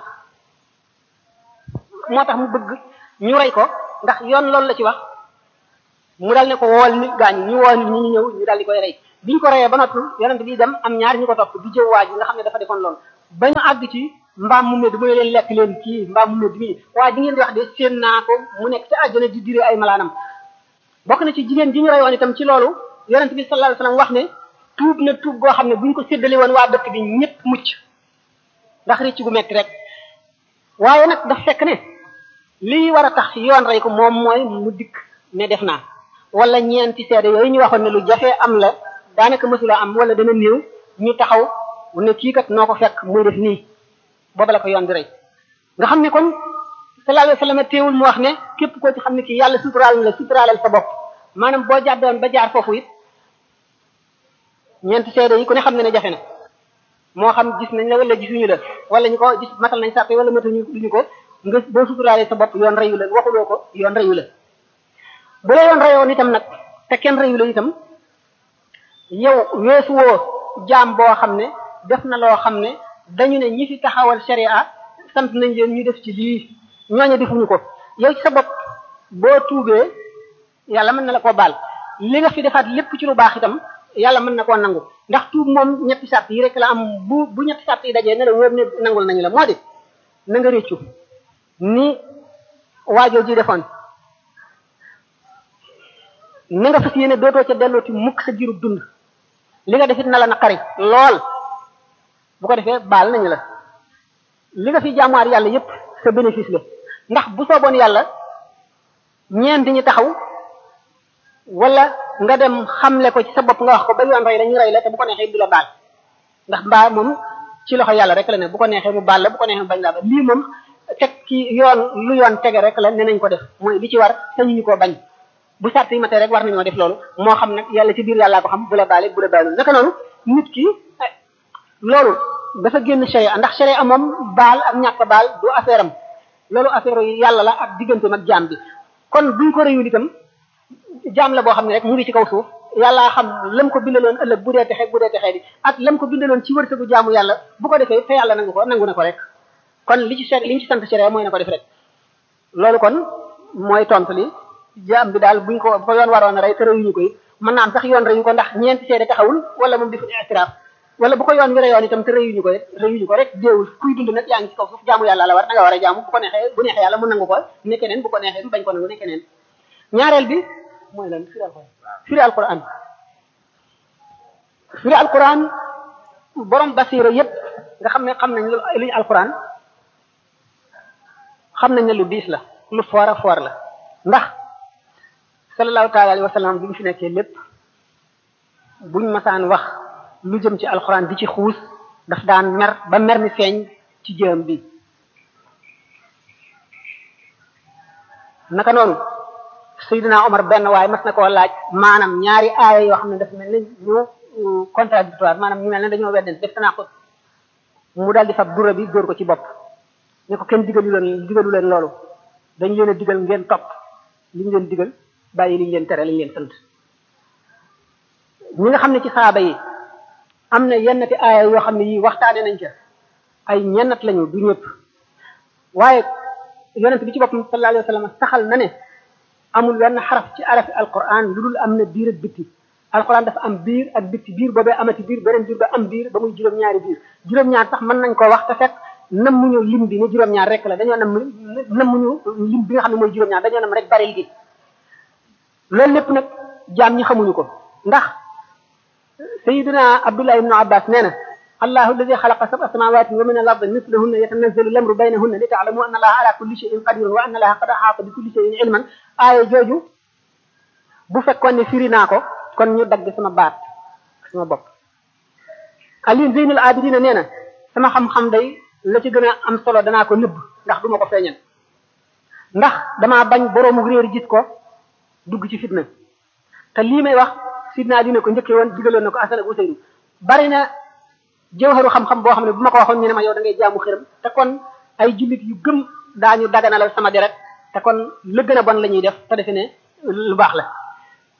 moo tax mu bëgg ñu rey ko ndax yoon loolu la ci wax mu dal ne ko wool nit gaañ ñu woo nit ñi ñu ñëw ñu dal di koy rey biñ ko reyee ba noppi yonent bi dem am ñaar ñu ko topp di jëw waa ji nga xam ne dafa defoon loolu ba ñu àgg ci mbaam mu medd mu ne leen lekk leen kii mbaam mu medd mii waaye di ngeen di wax de séen naa ko mu nekk ci àjjana di dire ay malaanam bokk na ci jigéen ji ñu reyoon itam ci loolu yonent bi sallallahu alayhi wasallam wax ne tuub na tuub goo xam ne buñ ko séddale woon waa dëkk bi ñëpp mucc ndax rëcc gu metti rek waaye nag daf fekk ne lii war a tax yoon rey ko moom mooy mu dikk ne def naa wala ñeenti seede yooyu ñu waxoon ne lu jafee am la daanaka mësula am wala dana néew ñu taxaw ne kii kat noo ko fekk muy def nii booba la ko yoon di rey nga xam ne kon sallallahu alayhi wasallam teewul mu wax ne képp koo ci xam ne kii yàlla suturaal na la suturaalal sa bopp maanaam boo jàddoon ba jaar foofu it ñeenti seede yi ku ne xam ne ne jafe na moo xam gis nañ la wala gisuñu la wala ñu ko gis matal nañ sàppe wala matañu duñu ko nga boo suturaalee sa bopp yoon reyu la waxuloo ko yoon reyu la bu la yoon reyoon itam nag te kenn reyu la itam yow weesu woo jaam boo xam ne def na loo xam ne dañu ne ñi fi taxawal sharia sant nañ leen ñu def ci lii ñooñu defuñu ko yow ci sa bopp boo tuubee yàlla mën na la koo baal li nga fi defaat lépp ci lu baax itam yàlla mën na koo nangu ndax tuub moom ñetti sart yi rek la am bu bu ñetti sart yi dajee ne la wóor ne nangul nañu la moo di na nga réccu ni waajoo ji defoon na nga fas yéene dootoo ca dellooti mukk sa jiru dund li nga defit na la naqari lool bu ko defee baal nañu la li nga fi jaamuwaar yàlla yépp sa bénéfice la ndax bu sooboon yàlla ñeent ñi taxaw wala nga dem xamle ko ci sa bopp nga wax ko ba yoon rey la ñu rey la te bu ko neexee du la baal ndax mbaa moom ci loxo yàlla rek la ne bu ko neexee mu baal la bu ko neexee mu bañ laa ba lii moom teg ci yoon lu yoon tege rek la ne nañ ko def mooy li ci war sañu ñu koo bañ bu sart yi matee rek war nañoo def loolu moo xam nag yàlla ci biir yàllaa ko xam bu la baale bu la baalul naka noonu nit ki loolu dafa génn sharia ndax sharia moom baal ak ñàkk baal du affaire am loolu affaire yàlla la ak digganteem ak jaam bi kon buñ ko réyul itam jaam la boo xam ne rek mu ngi ci kaw suuf yàllaa xam lam ko bindaloon ëllëg bu dee texee bu dee texee di ak lam ko bindaloon ci wërsëgu jaamu yàlla bu ko defee te yàlla nangu ko nangu na ko rek kon li ci li ñu ci sant sharia mooy na ko def rek loolu kon mooy tontu li jaam bi daal buñ ko bu ko yoon waroon a rey te reyuñu ko it mën naa am sax yoon reyu ko ndax ñeenti seede taxawul wala moom defu istiraaf wala bu ko yoon wi reyoon itam te reyuñu ko it reyuñu ko rek déewul kuy dund nag yaa ngi ci kaw suuf jaamu yàlla la war da nga war a jaamu bu ko neexee bu neexee yàlla mu nangu ko ne keneen bu ko neexee mu bañ ko nangu ne keneen ñaareel bi mooy lan firi alquran firi alquran firi alquran borom basira yépp nga xam ne xam nañ lu luñu alquran xam nañ ne lu diis la lu foor a foor la ndax sallallahu taala alayhi wa sallam bi mu fi nekkee lépp buñ masaan wax lu jëm ci alxuraan di ci xuus daf daan mer ba mer mi feeñ ci jëm bi naka noonu Seydina Omar benn waaye mas na koo laaj maanaam ñaari aaya yoo xam ne daf mel ni ñu contradictoire maanaam ñu mel ne dañoo wedden def tanaa ko mu daal di fab dura bi dóor ko ci bopp ne ko kenn digalu leen digalu leen loolu dañ leen a digal ngeen topp li ñu leen digal bàyyi li ñu leen tere li ñu leen sant ñi nga xam ne ci saaba yi am na yennati aaya yoo xam ne yii waxtaane nañ ca ay ñennat lañu du ñëpp waaye yonent bi ci boppam sallallahu alayhi wa sallam saxal na ne amul wenn xaraf ci arafi alquran lu dul am na biir ak bitti alquran dafa am biir ak bitti biir boobee amati biir beneen biir ba am biir ba muy juróom-ñaari biir juróom-ñaar sax mën nañ ko wax te fekk nam muñu lim bi ne juróom-ñaar rek la dañoo nam nam muñu lim bi nga xam ne mooy juróom-ñaar dañoo nam rek bari gi loolu lépp nag jaam ñi xamuñu ko ndax sayiduna abdullah ibnu abbas nee na allahu alladi xalaqa sab'a samawati wa min al ardi mislahunna yatanazzalu lamru baynahunna li ta'lamu anna allaha ala kulli shay'in qadirun wa anna allaha qad ahata bi kulli shay'in ilman aaya jooju bu fekkoon ne firi naa ko kon ñu dagg sama baat sama bopp ali zeynul abidina nee na sama xam-xam day la ci gën a am solo danaa ko nëbb ndax duma ko feeñal ndax damaa bañ boroomu réer gis ko dugg ci fitna te lii may wax sidna dina ko njëkkee woon digaloon na ko Asan ak Useynu bari na jawharu xam-xam boo xam ne bu ma ko waxoon ñu ne ma yow da ngay jaamu xiram te kon ay jullit yu gëm daañu daganalal sama deret te kon la gën a bon la ñuy def te defe ne lu baax la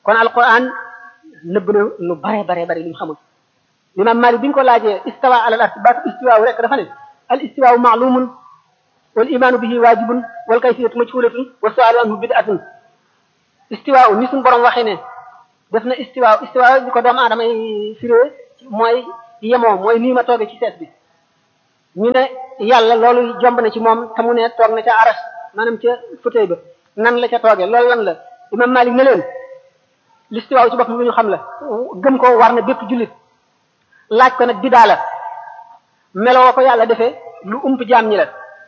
kon alquran nëbb na lu bare bare bare li mu xamul imam malik bi ñu ko laajee istawa ala al arsh baatu istiwaaw rek dafa ne al istiwaaw maalumun wal imaanu bihi waajibun wal kayfiyatu majhulatun wa sualu anhu bid'atun istiwaaw ni suñu borom waxee ne def na istiwaaw istiwaaw bi ko doomu aadama yi firee mooy yemoo mooy nii ma tooge ci sees bi ñu ne yàlla loolu jomb na ci moom te mu ne toog na ca aras maanaam ca fauteuil ba nan la ca tooge loolu lan la imam malik ne leen listiwaaw ci boppam lu ñu xam la gëm ko war na bépp jullit laaj ko nag bidaa la meloo ko yàlla defee lu ump jaam ñi la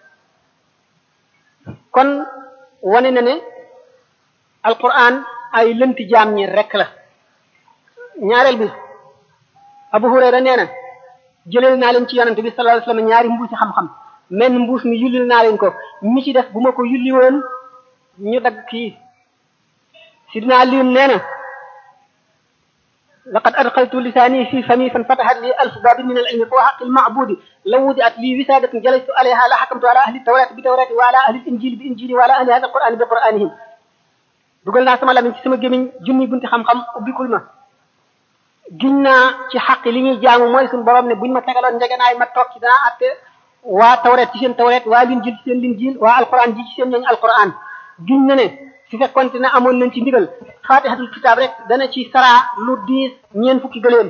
kon wane na ne alquran ay lënti jaam ñi rek la ñaareel bi abu hurayra nee na jëleel naa leen ci yonante bi sallallahu alayhi wasallam ñaari mbuusi xam-xam menn mbuus mi yullil naa leen ko mi ci def bu ma ko yulli woon ñu dagg kii sidina aliyun nee na laqad adxaltu lisaani fi fami fan fatahat li alf babin min al ilmi fa xaqi lmacbudi law wudiat li wisadatun jalastu alayha la xakamtu ala ahli tawrati bi tawrati wa ala ahli injili bi injili wa ala ahli hada alqurani bi quranihim dugal naa sama lamiñ ci sama gémiñ junni bunti xam-xam ubbikul ma giñ naa ci xaq li ñuy jaamu mooy suñu borom ne buñ ma tegaloon njegenaay ma toog ci danaa atte waa tawret ci seen tawret waa linjil ci seen linjil waa alquran ji ci seen ñooñu alquran giñ na ne su fekkonte ne amoon nañ ci ndigal fatihatul kitaab rek dana ci saraa lu diis ñeen fukki gëléem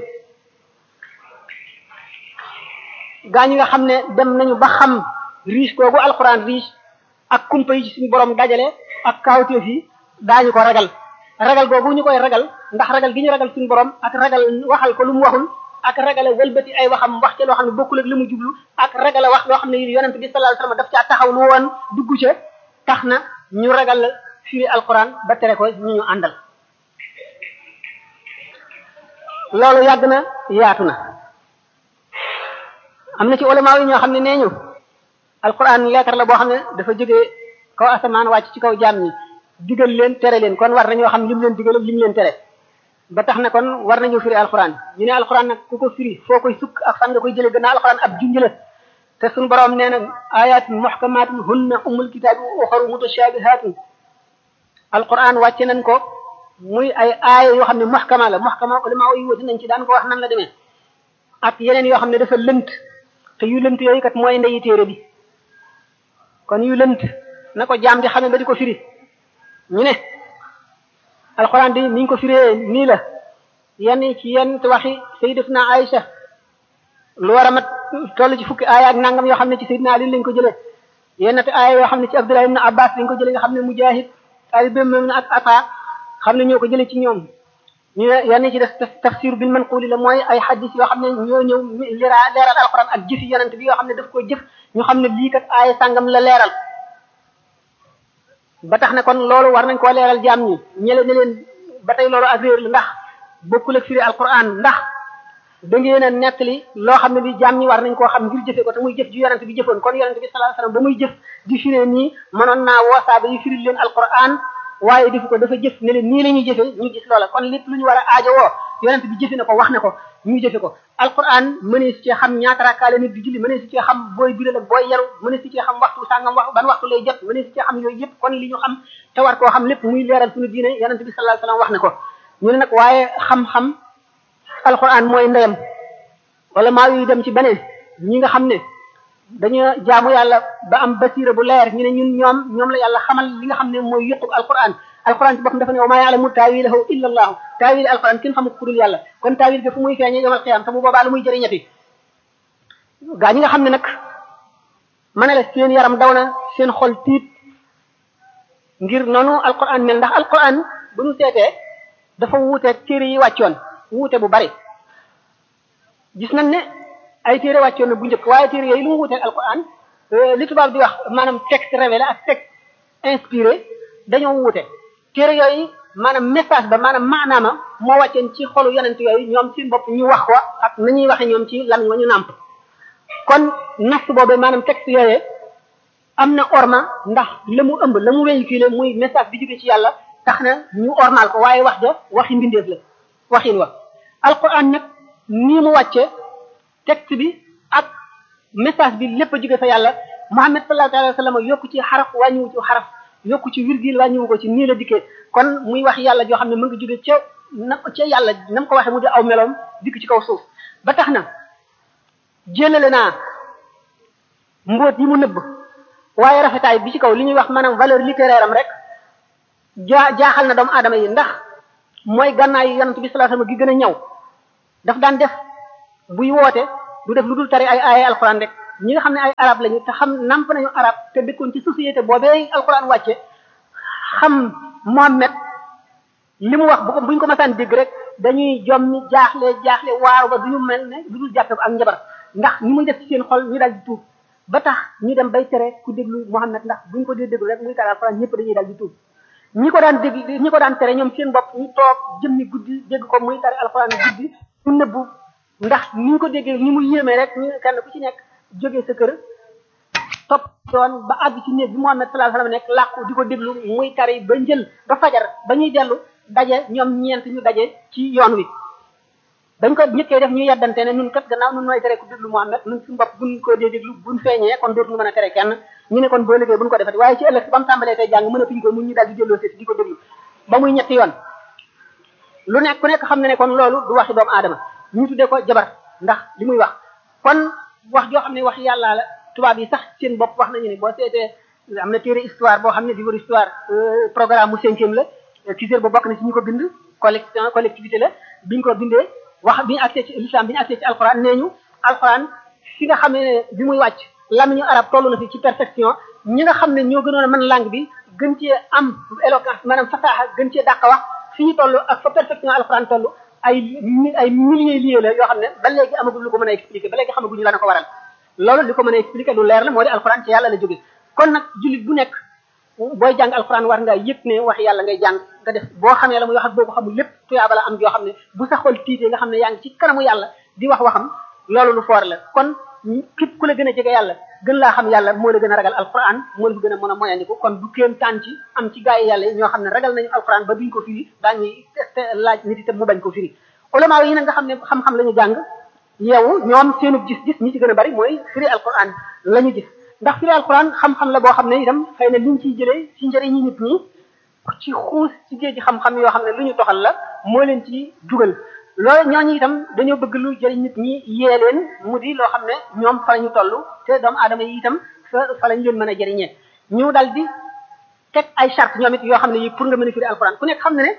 gaa ñi nga xam ne dem nañu ba xam riche googu alquran riche ak kumpa yi ci suñu borom dajale ak kaawteef yi daañu ko ragal ragal googu ñu koy ragal ndax ragal gi ñu ragal suñu borom ak ragal waxal ko lu mu waxul ak ragal wëlbati ay waxam wax ca loo xam ne bokkul ak li mu jublu ak ragal wax loo xam ne yonent bi sallallahu alayhi wasallam daf caa taxaw lu woon dugg ca tax na ñu ragal firi alquran ba tere ko ñu ñu àndal loolu yàgg na yaatu na am na ci ulama yi ñoo xam ne nee ñu alquran leetar la boo xam ne dafa jógee kaw asamaan wàcc ci kaw jaam ñi digal leen tere leen kon war nañoo xam lim leen digal ak lim leen tere ba tax na kon war nañu firi alquran ñu ne alquran nag ku ko firi foo koy sukk ak fan nga koy jëlee gannaaw alquran ab junj la te suñu borom nee na ayatun muhkamatun hunna ummul kitaabi wa uxaru mutashabihatun alquran wàcce nañ ko muy ay aaya yoo xam ne muhkama la muhkama ulama yi wuti nañ ci daan ko wax nan la demee ak yeneen yoo xam ne dafa lënt te yu lënt yooyu kat mooy ndeyi téere bi kon yu lënt na ko jaam di xamee ba di ko firi ñu ne alquran di niñ ko firee nii la yenn ci yenn waxi sayyidatuna Aïcha lu war a mat toll ci fukki aaya ak nangam yoo xam ne ci sayyidina Ali lañ ko jëlee yenn te aaya yoo xam ne ci Abdullah ibn Abbas lañ ko jëlee nga xam ne Mujahid taalibeem moom ak Ata xam ne ñoo ko jëlee ci ñoom ñu ne yenn ci def tafsir bil manquli la mooy ay hadis yoo xam ne ñoo ñëw lira leeral alquran ak jëfi yonent bi yoo xam ne daf ko jëf ñu xam ne lii kat aaya sàngam la leeral ba tax na kon loolu war nañ koo leeral jaam ñi ñele ne leen ba tey loolu ak réer la ndax bokkul ak firi alquran ndax da ngeen a nettali loo xam ne li jaam ñi war nañ koo xam ngir jëfe ko te muy jëf ju yonent bi jëfoon kon yonent bi sallallahu alayhi wasallam ba muy jëf di firee nii mënoon naa woosaaba yi firil leen alquran waaye defu ko dafa jëf ne leen nii la ñuy jëfe ñu gis loola kon lépp lu ñu war a aajowoo yonent bi jëfe na ko wax na ko ñu jëfe ko alquran mënee si cee xam ñaata rakkaale nit di julli mënee si cee xam booy biral ak booy yaru mënee si cee xam waxtu sàngam wax ban waxtu lay jot mënee si cee xam yooyu yëpp kon li ñu xam te war koo xam lépp muy leeral suñu diine yonent bi sallallahu alayhi wasallam wax na ko ñu ne nag waaye xam-xam alquran mooy ndeyam wala maa yuy dem ci beneen ñi nga xam ne dañu jaamu yàlla ba am basira bu leer ñu ne ñun ñoom ñoom la yàlla xamal li nga xam ne mooy yëqub alquran alquran ci boppam dafa ne wa maa yaalamu taawilahu illa allahu taawil alquran kenn xamu ko ku dul yàlla kon taawil ga fu muy feeñee yomal xiyam te bu boobaa lu muy jëriñati gaa ñi nga xam ne nag ma ne la seen yaram daw na seen xol tiit ngir noonu alquran mel ndax alquran bu ñu seetee dafa wuuteeg téere yi wàccoon wuute bu bari gis nañ ne ay téere wàccoon na bu njëkk waaye téere yooyu lu mu wuuteeg alquran li tubaab di wax maanaam texte révélé ak texte inspiré dañoo wuute téere yooyu maanaam message ba maanaam maanaama moo wàcceen ci xolu yonent yooyu ñoom ci bopp ñu wax ko ak nañuy waxe ñoom ci lamiñ wa ñu nàmp kon nas boobu maanaam texte yooyee am na orma ndax la mu ëmb la mu véhiculé muy message bi jóge ci yàlla tax na ñu ormal ko waaye wax ja waxi mbindeef la waxin wa alquran nag nii mu wàcce texte bi ak message bi lépp a jóge fa yàlla Muhammad sallallahu alayhi wa sallam yokku ci xaraf wàññiwu ci xaraf yokku ci virgule wàññiwu ko ci nii la dikkee kon muy wax yàlla joo xam ne mu ngi jóge ca na ca yàlla na mu ko waxee mu di aw meloom dikk ci kaw suuf ba tax na jëlale naa mbóot yi mu nëbb waaye rafetaay bi ci kaw li ñuy wax maanaam valeur littéraire am rek jaa jaaxal na doomu aadama yi ndax mooy gànnaayu yonent bi sallallahu alayhi wasallam gi gën a ñaw daf daan def buy woote du def lu dul tari ay ay alxuraan rek ñi nga xam ne ay arab lañu te xam namp nañu arab te dëkkoon ci société boobee alxuraan wàcce xam Mohammed li mu wax bu ko buñ ko masaan dégg rek dañuy jommi jaaxle jaaxle waaru ba duñu mel ne lu dul jàppe ko ak njabar ndax ni muy def ci seen xol ñu dal di tuub ba tax ñu dem bay tere ku déglu Mohammed ndax buñ ko dee déglu rek muy tari alxuraan ñëpp dañuy dal di tuub ñi ko daan dégg ñi ko daan tere ñoom seen bopp ñu toog jëmmi guddi dégg ko muy tari alxuraan guddi ñu nëbbu ndax ni ñu ko déggee ni mu yéemee rek ñu kenn ku ci nekk jógee sa kër topp yoon ba àgg ci néeg bi Muhammad sallallahu alayhi wasallam nekk làqu di ko déglu muy tari ba njël ba fajar ba ñuy dellu daje ñoom ñeent ñu daje ci yoon wi dañ ko ñëkkee def ñu yeddante ne ñun kat gannaaw ñun nooy tere ku déglu Muhammad ñun suñu bopp buñ ko dee déglu buñ feeñee kon dootuñu mën a tere kenn ñu ne kon boo liggéey buñ ko defati waaye ci ëllëg si ba mu tàmbalee tey jàng mën a fiñ ko mun ñu daal di delloo seeti di ko déglu ba muy ñetti yoon lu nekk ku nekk xam ne ne kon loolu du waxi doomu aadama ñu tuddee ko jabar ndax li muy wax kon wax joo xam ne wax yàlla la tubaab yi sax seen bopp wax nañu ne boo seetee am na téere histoire boo xam ne livre histoire programme mu cinquième la Cissé ba bokk na ci ñu ko bind collection collectivité la biñ ko bindee wax bi ñu accès ci l'islam bi ñu accès ci alxuraan nee ñu alxuraan fi nga xam ne bi muy wàcc lamiñu arab toll na fi ci perfection ñi nga xam ne ñoo gënoon a mën langue bi gën cee am éloquence maanaam fasaaxa gën cee dàq wax fi ñu toll ak fa perfection alxuraan toll ay ay milliers liés la yoo xam ne ba léegi amagul lu ko mën a expliquer ba léegi xamaguñu la na ko waral loolu li ko mën a expliquer lu leer la moo di alxuraan ci yàlla la jóge kon nag jullit bu nekk booy jàng alxuraan war ngaa yëg ne wax yàlla ngay jàng nga def boo xamee la muy wax ak boo ko xamul lépp tuyaaba la am yoo xam ne bu sa xol tiitee nga xam ne yaa ngi ci kanamu yàlla di wax waxam loolu lu foor la kon képp ku la gën a jege yàlla gën laa xam yàlla moo la gën a ragal alxuraan moo la fi gën a mën a moyandiku kon du kéem taan ci am ci gaa yi yàlla yi ñoo xam ne ragal nañu alxuraan ba duñ ko firi daañuy laaj nit itam mu bañ ko firi ulama yi nag nga xam ne xam-xam la ñu jàng yeewu ñoom seenu gis-gis ñi ci gën a bari mooy firi alquran la ñu gis ndax firi alquran xam-xam la boo xam ne itam xëy na liñ ciy jëlee ci njëriñi nit ñi ci xuus ci géej xam-xam yoo xam ne lu ñu toxal la moo leen ci dugal loolu ñooñu itam dañoo bëgg lu jëriñ nit ñi yee leen mu di loo xam ne ñoom fa la ñu toll te doomu aadama yi itam fa fa lañ leen mën a jëriñee ñu dal di teg ay charte ñoom it yoo xam ne yi pour nga mën a firi alquran ku nekk xam ne ne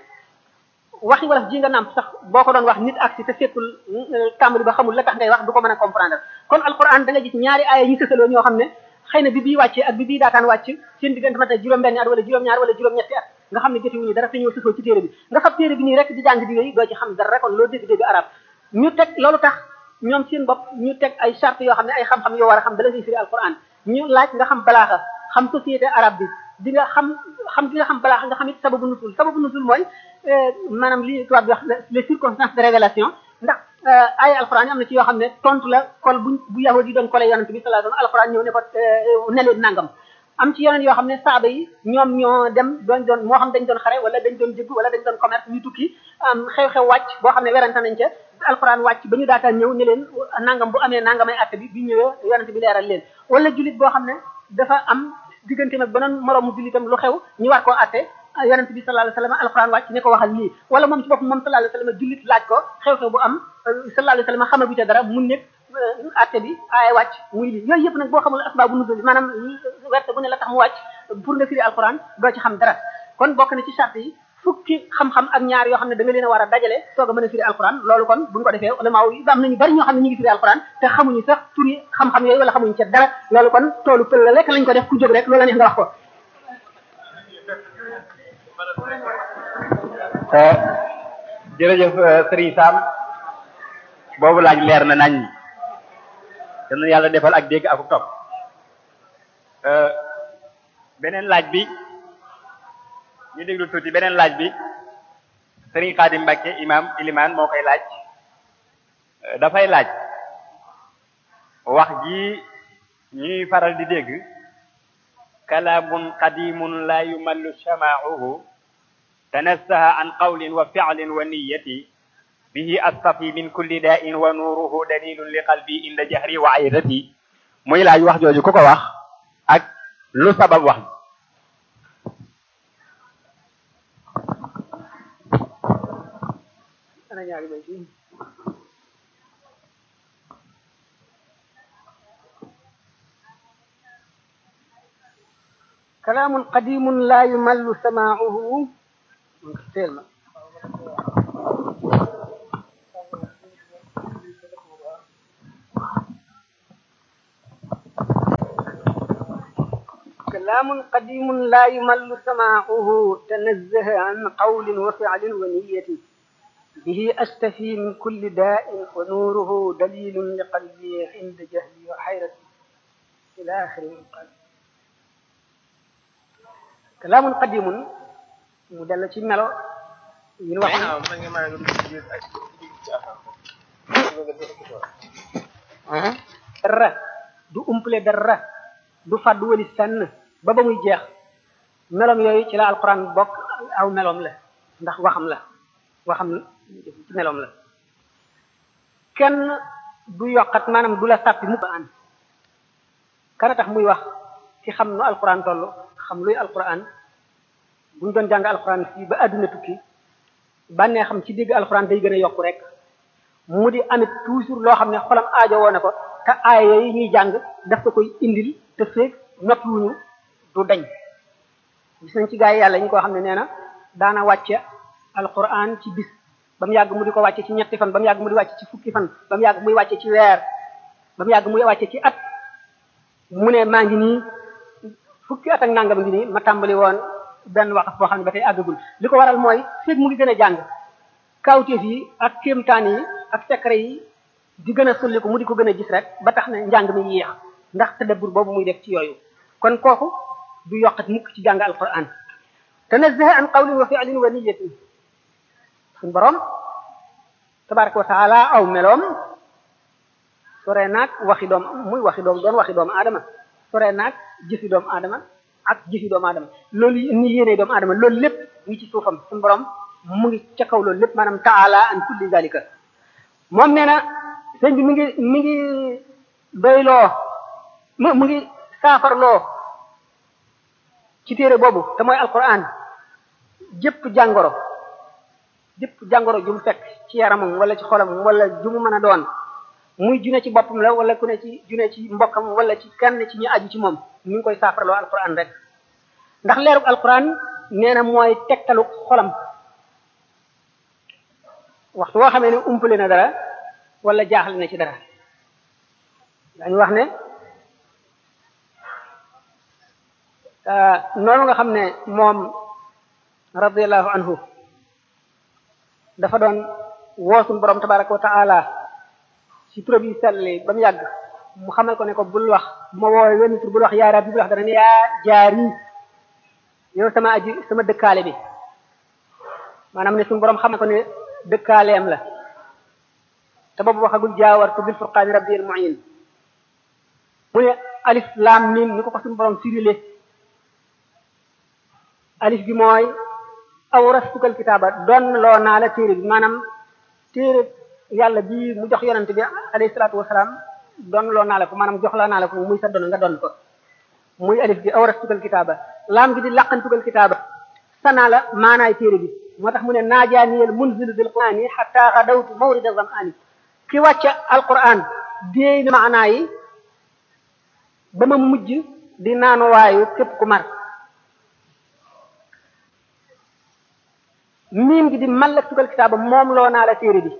waxi wolof ji nga nàmp sax boo ko doon wax nit ak si te fekkul tàmbali ba xamul la tax ngay wax du ko mën a comprendre kon alquran da nga gis ñaari aaya yi sësaloo ñoo xam ne xëy na bi bii wàccee ak bi bii daataan wàcc seen diggante mat na juróom-benn at wala juróom-ñaar wala juróom-ñetti at nga xam ne jotewuñu dara te ñëw sësoo ci téere bi nga xam téere bi nii rek di jàng di yooyu doo ci xam dara kon loo dégg dégg arab ñu teg loolu tax ñoom seen bopp ñu teg ay charte yoo xam ne ay xam-xam yoo war a xam bala ngay firi alquran ñu laaj nga xam balaaxa xam société arabe bi di nga xam xam di nga xam balaaxa nga xam it sababu nusul sababu nusul mooy maanaam li tubaab bi wax les circonstances de révélation ndax ay alxuraan yi am na ci yoo xam ne tontu la kol bu bu yahudi yi doon kole yonent bi sallallahu alayhi wasallam alxuraan ñëw ne ko ne leen nangam am ci yeneen yoo xam ne saaba yi ñoom ñoo dem doon doon moo xam dañ doon xare wala dañ doon jëgg wala dañ doon commerce ñu tukki xew-xew wàcc boo xam ne werante nañ ca alxuraan wàcc ba ñu daataan ñëw ne leen nangam bu amee nangamay atte bi bi ñëwee yonent bi leeral leen wala jullit boo xam ne dafa am diggante nag beneen moroomu jullitam lu xew ñu war koo atte yonent bi sallallahu alayhi wasallam alquran wàcc ne ko waxal lii wala moom ci bopp moom sallallahu alayhi wasallam jullit laaj ko xew-xew bu am sallallahu alayhi wasallam xamagu ca dara mun nekk atte bi ay wàcc muy lii yooyu yëpp nag boo xamul asbaabu nuzul maanaam werte bu ne la tax mu wàcc pour nga firi alquran doo ci xam dara kon bokk na ci charte yi fukki xam-xam ak ñaar yoo xam ne da nga leen a war a dajale soog a mën a firi alquran loolu kon buñ ko defee ulama yi am nañu bari ñoo xam ne ñu ngi firi alquran te xamuñu sax turi xam-xam yooyu wala xamuñu ca dara loolu kon toolu pël la rek lañ ko def ku jóg rek loolu la neex nga wax ko jërëjëf Serigne Sam boobu laaj leer na nañ yal na yàlla defal ak dégg ak topp beneen laaj bi ñu déglu tuuti beneen laaj bi Serigne Khadim Mbacke imam iliman moo koy laaj dafay laaj wax ji ñuy faral di dégg kalaamun qadimun la yumallu shama'uhu tanassaha an qawlin wa fi'lin wa niyyati bihi astafi min kulli da'in wa nuruhu dalilun li qalbi inda jahri wa aydati muy laaj wax jooju ku ko wax ak lu sabab wax ana ñaari bay fii كلام قديم لا يمل سماعه تيل كلام قديم لا يمل سماعه تنزه عن قول وفعل ونية به أستفي من كل داء ونوره دليل لقلبي عند جهلي وحيرتي إلى آخر المقال kalaamun qadimun mu dellu ci melo yi ñu wax dara du umpale dara du fàddu wali senn ba ba muy jeex melom yooyu ci la alquran bokk aw melom la ndax waxam la waxam ci melom la kenn du yokkat maanaam du la sàppi mukk an kana tax muy wax ci xam nu alquran toll xam luy alquran buñ doon jàng alquran fii ba àdduna tukki bànnee xam ci dégg alquran day gën a yokku rek mu di amit toujours loo xam ne xolam aajo woo na ko te aaya yi ñuy jàng daf ko koy indil te feeg noppiwuñu du dañ gis nañ ci gaa yi yàlla ñu ko xam ne nee na daana wàcce alquran ci bis ba mu yàgg mu di ko wàcce ci ñetti fan ba mu yàgg mu di wàcce ci fukki fan ba mu yàgg muy wàcce ci weer ba mu yàgg muy wàcce ci at mu ne maa ngi nii fukki at ak nangam ngi nii ma tàmbali woon benn waxaf boo xam ne ba tey àggagul li ko waral mooy feeg mu ngi gën a jàng kawteef yi ak kéemtaan yi ak secret yi di gën a sulli ko mu di ko gën a gis rek ba tax na njàng mi yéex ndax tadabbur boobu muy def ci yooyu kon kooku du yokkat mukk ci jàng alquran tanazzaha an qawlin wa fi'lin wa niyatin suñ borom tabaraka wa taala aw meloom sore naag waxi doom muy waxi doom doon waxi doomu aadama sore naag jëfi doomu aadama ak jëfi doomu aadama loolu ni yéene doomu aadama loolu lépp ngi ci suufam suñu borom mu ngi ca kaw loolu lépp maanaam taala an kulli zalika moom nee na sëñ bi mi ngi mi ngi doyloo mu mu ngi saafarloo ci téere boobu te mooy alquran jëpp jàngoro jëpp jàngoro ju mu fekk ci yaramam wala ci xolam wala ju mu mën a doon muy june ci boppam la wala ku ne ci june ci mbokkam wala ci kenn ci ñu aju ci moom mi ngi koy saafarloo alquran rek ndax leerug alquran nee na mooy tegtalu xolam waxtu woo xamee ne umpale na dara wala jaaxle na ci dara dañu wax ne noonu nga xam ne moom radiallahu anhu dafa doon woosun borom tabaraka wa taala ci turam yi selli ba mu yàgg mu xamal ko ne ko bul wax bu ma woowee wenn tur bul wax yaa rabbi bul wax dana ne yaa jaari yow sama aji sama dëkkaale bi maanaam ne suñu borom xamal ko ne dëkkaaleem la te boobu waxagul jaawartu bil furqaani rabbil muin mu ne alif laam mim ni ko ko suñu borom firile alif bi mooy awrastukal kitaaba doon loo naa la téere bi maanaam téere yàlla bi mu jox yonante bi alayhi salaatu wasalaam doon loo naa la ko maanaam jox la naa la ko muy sa doon nga doon ko muy alif bi awrastukal kitaaba laam gi di laqantukal kitaaba sanaa la maanaay téere bi moo tax mu ne naajaaniyel munzilu bil qur'ani hatta xadawtu mawrida zam'ani ki wàcce alquran déey na maanaa yi ba ma mujj di naanuwaayu képp ku mar miim gi di mallak tugal kitaaba moom loo naa la téere bi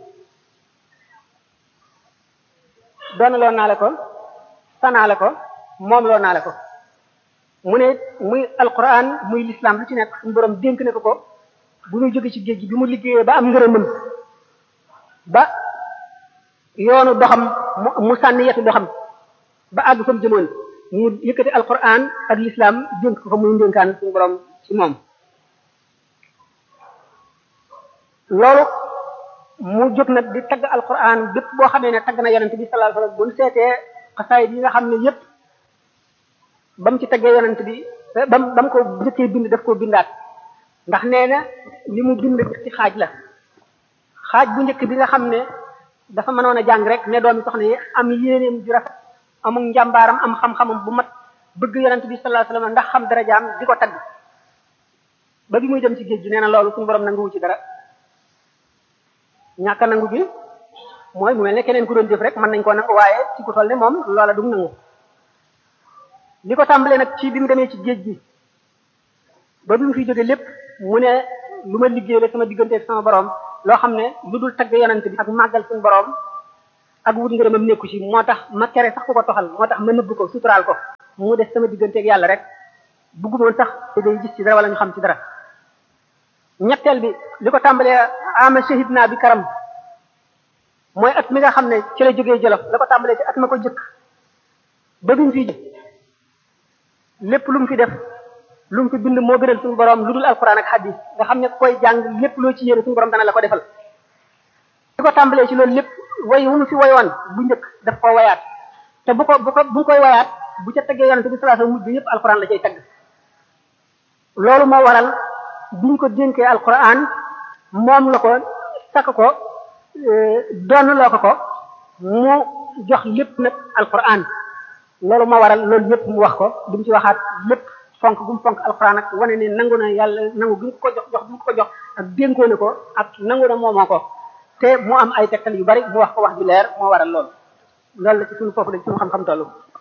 doon loo naa la ko sanaa la ko moom loo naa la ko mu ne muy alquran muy l'islam lu ci nekk suñu borom dénk na ko ko bu muy jóge ci géej gi bi mu liggéeyee ba am ngërëmam ba yoonu doxam mu sànni yetu doxam ba àgg fa mu jëmoon mu yëkkati alquran ak l'islam dénk ko fa muy ndénkaan suñu borom ci moom loolu mu jóg nag di tagg alquran bépp boo xamee ne tagg na yonent bi sallallahu alayhi wasallam bu ñu seetee xasaayid yi nga xam ne yépp ba mu ci taggee yonent bi ba mu ba mu ko njëkkee bind daf koo bindaat ndax nee na li mu bind ci xaaj la xaaj bu njëkk bi nga xam ne dafa mënoon a jàng rek ne doomi soxna yi am yéeneem ju rafet amul njàmbaaram am xam-xamam bu mat bëgg yonent bi sallallahu alayhi wasallam ndax xam darajaam di ko tagg ba bi muy dem ci géej gi nee na loolu suñu borom nanguwu ci dara ñàkk a nangu gi mooy mu mel ne keneen ku doon jëf rek mën nañ koo nangu waaye ci ku toll ne moom loola du nangu li ko tàmbalee nag ci bi mu demee ci géej gi ba bi mu fi jóge lépp mu ne lu ma liggéey la sama diggante ak sama borom loo xam ne lu dul tagg yonent bi ak màggal suñu borom ak wut ngërëmam nekku ci moo tax ma tere sax ku ko toxal moo tax ma nëbb ko suturaal ko mu des sama digganteeg yàlla rek buggumoon sax day gis ci dara wala ñu xam ci dara ñetteel bi li ko tàmbalee ama shahid naa bi karam mooy at mi nga xam ne ci la jógee jolof la ko tàmbalee ci at ma ko jëkk ba bi mu fi lépp lu mu fi def lu mu fi bind moo gënal suñu borom lu dul alquran ak hadis nga xam ne koy jàng lépp loo ci yéene suñu borom dana la ko defal li ko tàmbalee ci loolu lépp way wu mu fi wayoon bu njëkk daf ko wayaat te bu ko bu ko bu koy wayaat bu ca teggee yonente bi sallallahu alayhi wasallam mujj yëpp alquran la cay tagg loolu moo waral biñ ko dénkee alquran moom la ko takk ko doon loo ko ko mu jox lépp nag alquran loolu moo waral loolu yëpp mu wax ko li mu ci waxaat lépp fonk gu mu fonk alquran ak wane ne nangu na yàlla nangu gi ko jox jox bu ko jox ak dénkoo ne ko ak nangu na moomoo ko te mu am ay tegtal yu bari mu wax ko wax ju leer moo waral loolu loolu la ci suñu foofu la ci suñu xam-xam tollu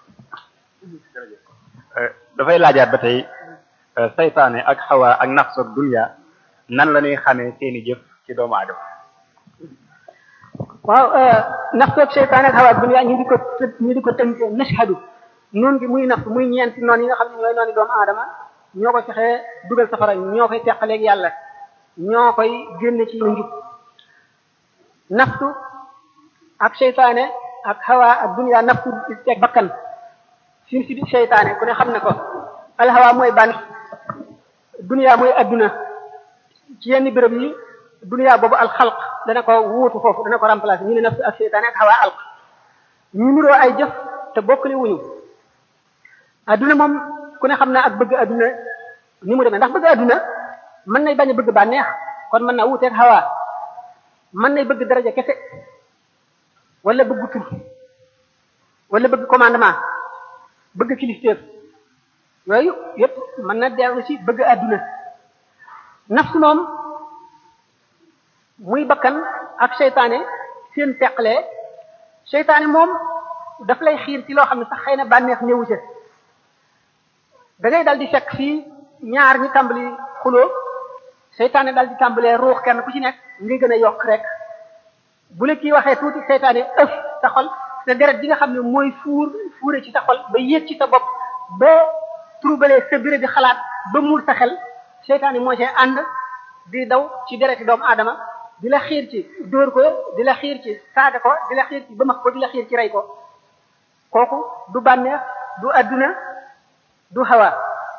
dafay laajaat ba tey saytaane ak xawa ak nafsu ak dunya nan la ñuy xamee seeni jëf ci doomu aadama waaw nafsu ak seytaane ak xawa ak dunya ñu di ko ñu di ko tënk nashhadu noonu gi muy nafsu muy ñeenti noonu yi nga xam ne ñooy noonu doomu aadama ñoo ko fexee dugal safara ñoo koy teqaleeg yàlla ñoo koy génne ci njub nafsu ak seytaane ak xawa ak dunya nafsu teg bakkan fi si seytaane ku ne xam ne ko alxawa mooy ban dunya mooy adduna ci yenn béréb yi dunya boobu alxalq dana ko wuutu foofu dana ko remplacer ñu ne nafsu ak seytaane ak xawa alq ñu nuroo ay jëf te bokkule wuñu adduna moom ku ne xam naa ak bëgg adduna ni mu demee ndax bëgg adduna mën nay bañ a bëgg bànneex kon mën naa wuuteeg xawa mën nay bëgg daraja kese wala bëgg tur wala bëgg commandement bëgg kilifteef yooyu yépp mën na dellu ci bëgg àdduna nafsu moom muy bakkan ak seytaane seen teqlee seytaane moom daf lay xiir ci loo xam ne sax xëy na bànneex ñëwu ca da ngay dal di fekk fii ñaar ñi tàmbali xuloo seytaane dal di tàmbalee ruux kenn ku ci nekk ngay gën a yokk rek bu la kii waxee tuuti seytaane ëf sa xol te deret bi nga xam ne mooy fuur fuure ci sa xol ba yéeg ci sa bopp ba troublé sa béré di xalaat ba muur sa xel seytaane moo see ànd di daw ci dereti doomu aadama di la xiir ci dóor ko di la xiir ci saaga ko di la xiir ci bëmax ko di la xiir ci rey ko kooku du bànneex du adduna du hawa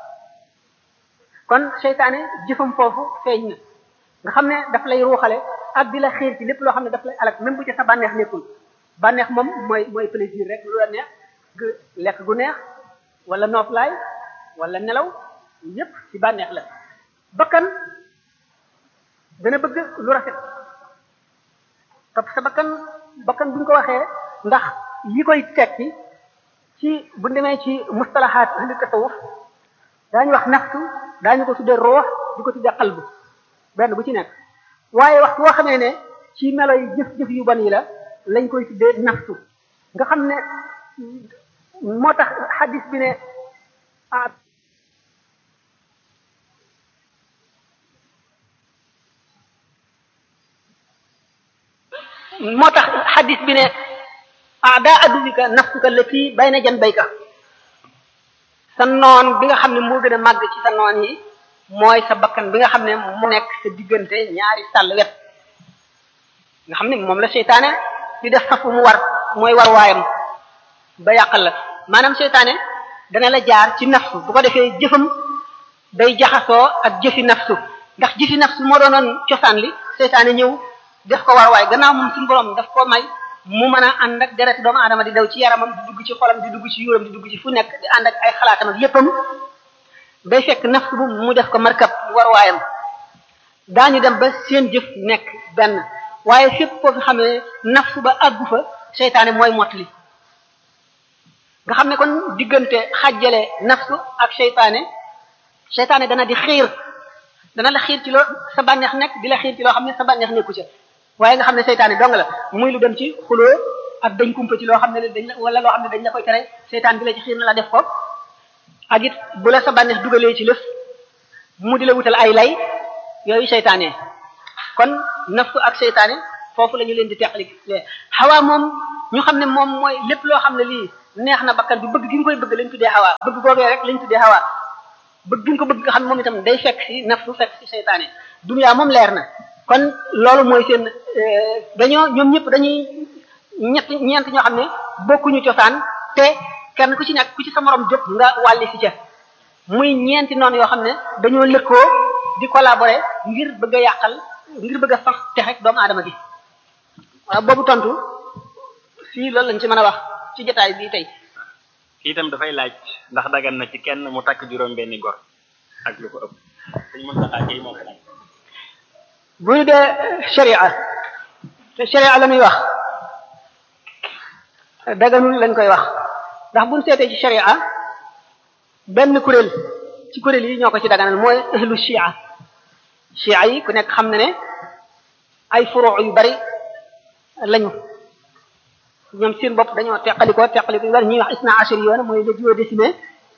kon seytaane jëfam foofu feeñ na nga xam ne daf lay ruuxale ak di la xiir ci lépp loo xam ne daf lay alak même bu ci sa bànneex nekkul bànneex moom mooy mooy plaisir rek lu la neex lekk gu neex wala nooflaay wala nelaw yépp ci bànneex la bakkan dana bëgg lu rafet topp sa bakkan bakkan buñ ko waxee ndax yi koy tekki ci bu demee ci mustalahaat ahli tasawuf daañu wax nafsu daañu ko tuddee roox di ko tuddee qalbu benn bu ci nekk waaye wax boo xamee ne ci melo yi jëf-jëf yu ban yi la lañ koy tuddee nafsu nga xam ne moo tax xadis bi ne ah moo tax xadis bi ne ada adubika nafsuka lati bayna janbayka sa noon bi nga xam ne moo gën a màgg ci sa noon yi mooy sa bakkan bi nga xam ne mu nekk sa diggante ñaari sàll wet nga xam ne moom la seytaane di def safu mu war mooy war waayam ba yàqal la maanaam seytaane dana la jaar ci nafsu bu ko defee jëfam day jaxasoo ak jëfi nafsu ndax jëfi nafsu moo doonoon cosaan li seytaane ñëw def ko war waay gannaaw moom suñu borom daf ko may mu mën a ànd ak deret doomu aadama di daw ci yaramam di dugg ci xolam di dugg ci yuuram di dugg ci fu nekk di ànd ak ay xalaatam ak léppam day fekk nafsu bu mu def ko markab war waayam daañu dem ba seen jëf nekk benn waaye fépp foo fi xamee nafsu ba àggu fa seytaane mooy mottali nga xam ne kon diggante xàjjale nafsu ak seytaane seytaane dana di xiir dana la xiir ci loo sa bànneex nekk di la xiir ci loo xam ne sa bànneex nekku ca waaye nga xam ne seytaane dong la muy lu dem ci xuloo ak dañ kumpa ci loo xam ne dañ la wala loo xam ne dañ la koy tere seytaan bi la ci xiir na la def ko ak it bu la sa bànneex dugalee ci lëf mu di la wutal ay lay yooyu seytaane kon nafsu ak seytaane foofu la ñu leen di teqali xawaa moom ñu xam ne moom mooy lépp loo xam ne lii neex na bakkan bi bëgg gi nga koy bëgg lañ tuddee xawaa bëgg googee rek lañ tuddee xawaa bëgg gi nga ko bëgg nga xam ne moom itam day fekk ci nafsu fekk ci seytaane dunya moom leer na kon loolu mooy seen dañoo ñoom ñëpp dañuy ñett ñeent ñoo xam ne bokkuñu cosaan te kenn ku ci nekk ku ci sa morom jóg nga wàlli si ca muy ñeenti noonu yoo xam ne dañoo lëkkoo di collaborer ngir bëgg a yàqal ngir bëgg a sax texe doomu aadama gi waaw boobu tontu fii loolu lañ ci mën a wax ci jotaay bii tey kii itam dafay laaj ndax dagan na ci kenn mu takk juróom benni gor ak lu ko ëpp dañ mën taxaa kay moo ko laaj bu ñu dee sharia te sharia la muy wax daganul lañ koy wax ndax buñ seetee ci sharia benn kuréel ci kuréel yi ñoo ko ci daganal mooy ahlu shia shia yi ku nekk xam na ne ay furuu yu bari lañu ñoom seen bopp dañoo teqalikoo teqaliko yu bari ñuy wax isna ashari yoona mooy le duodécimain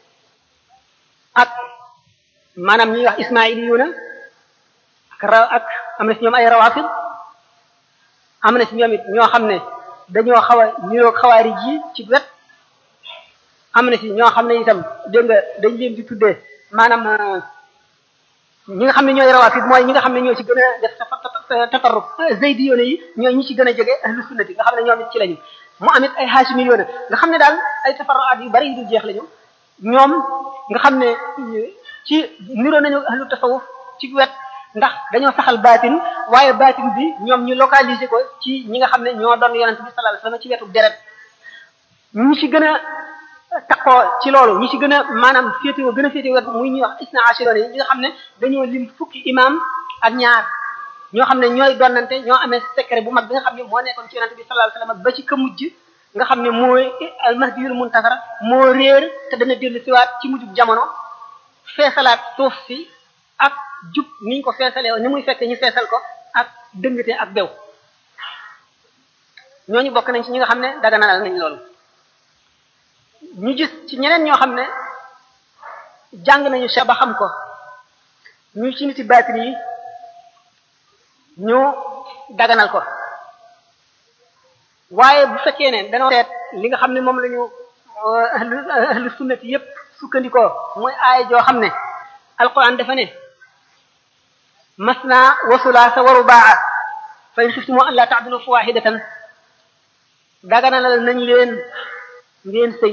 ak maanaam ñuy wax ismaili yoona ak ra ak am na si ñoom ay rawafid am na si ñoom it ñoo xam ne dañoo xaw a niroog xawaari ji ci wet am na si ñoo xam ne itam dégg nga dañ leen di tuddee maanaam ñi nga xam ne ñooy rawafid mooy ñi nga xam ne ñoo ci gën a def tatarruf zaydi yoone yi ñooy ñi ci gën a jege ahlu sunnati nga xam ne ñoom it ci lañu mu amit ay haashimi yoone nga xam ne daal ay tafarruaat yu bari yu dul jeex lañu ñoom nga xam ne ci niroo nañu ahlu tasawuf ci wet ndax dañoo saxal baatin waaye baatin bi ñoom ñu localiser ko ci ñi nga xam ne ñoo doon yonent bi sallallahu alayhi wasallam ci wetu deret ñi ci gën a taqoo ci loolu ñi ci gën a maanaam féetewoo gën a féetewoo wet muy ñuy wax isna ashiroon yi ñi nga xam ne dañoo lim fukki imam ak ñaar ñoo xam ne ñooy donnante ñoo amee secret bu mag bi nga xam ne moo nekkoon ci yonent bi sallallahu alayhi wasallam ba ci ka mujj nga xam ne mooy almahdiyul muntasar moo réer te dana dellu siwaat ci mujjub jamono feesalaat suuf si ak jub niñ ko feesalee ni muy fekk ñu feesal ko ak dëngate ak bew ñooñu bokk nañ ci ñi nga xam ne daganalal nañ loolu ñu gis ci ñeneen ñoo xam ne jàng nañu cheikh ba xam ko ñu ci niti baatin yi ñu daganal ko waaye bu fekkee ne dañoo seet li nga xam ne moom la ñu ahlu ahlu sunnati yépp sukkandikoo mooy aaya joo xam ne alquran dafa ne masna wa sulaasa wa rubaa fa in xiftumu an laa ta'dilu fa waahidatan daganalal nañ leen ngeen sëy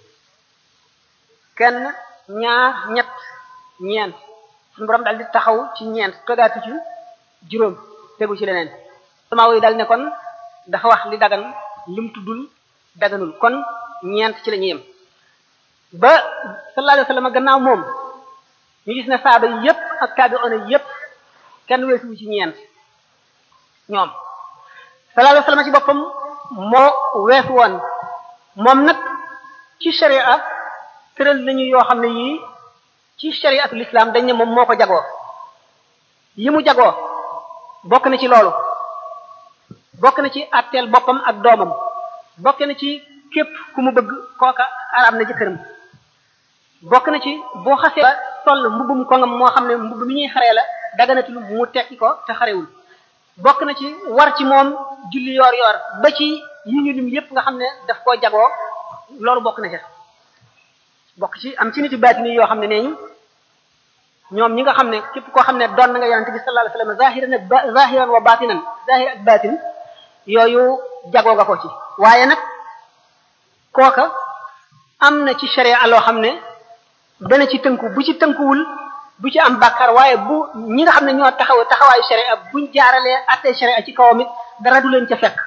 kenn ñaar ñett ñeent suñu borom daal di taxaw ci ñeent togaatu ci juróom tegu ci leneen sama yi daal ne kon dafa wax li dagan lim tuddul daganul kon ñeent ci la ñu yem ba sallallahu alayhi wasallam gannaaw moom ñu gis ne saaba yi yépp ak taabi'una yépp kenn weesuwu ci ñeent ñoom sallallahu alayhi wasallam ci boppam moo weesu woon moom nag ci sharia tëral nañu yoo xam ne yii ci shariatul islam dañ ne moom moo ko jagoo yi mu jagoo bokk na ci loolu bokk na ci atteel boppam ak doomam bokk na ci képp ku mu bëgg kooka araam na jëkkëram bokk na ci boo xasee ba sol mbubbum kongam moo xam ne mbubb mi ñuy xaree la daganatul mu tekki ko te xarewul bokk na ci war ci moom julli yoor yoor ba ci yi ñu lim yépp nga xam ne daf koo jagoo loolu bokk na ca bokk ci am ci nit yu baatini yoo xam ne nee ñu ñoom ñi nga xam ne képp koo xam ne doon na nga yonente bi sallallahu alayhi wasallam zahiran ak zahiran wa batinan zahir ak batin yooyu jagoo nga ko ci waaye nag kooka am na ci sharia loo xam ne dana ci tënku bu ci tënkuwul bu ci am bàkkaar waaye bu ñi nga xam ne ñoo taxaw taxawaayu sharia buñ jaaralee attee sharia ci kawam it dara du leen ca fekk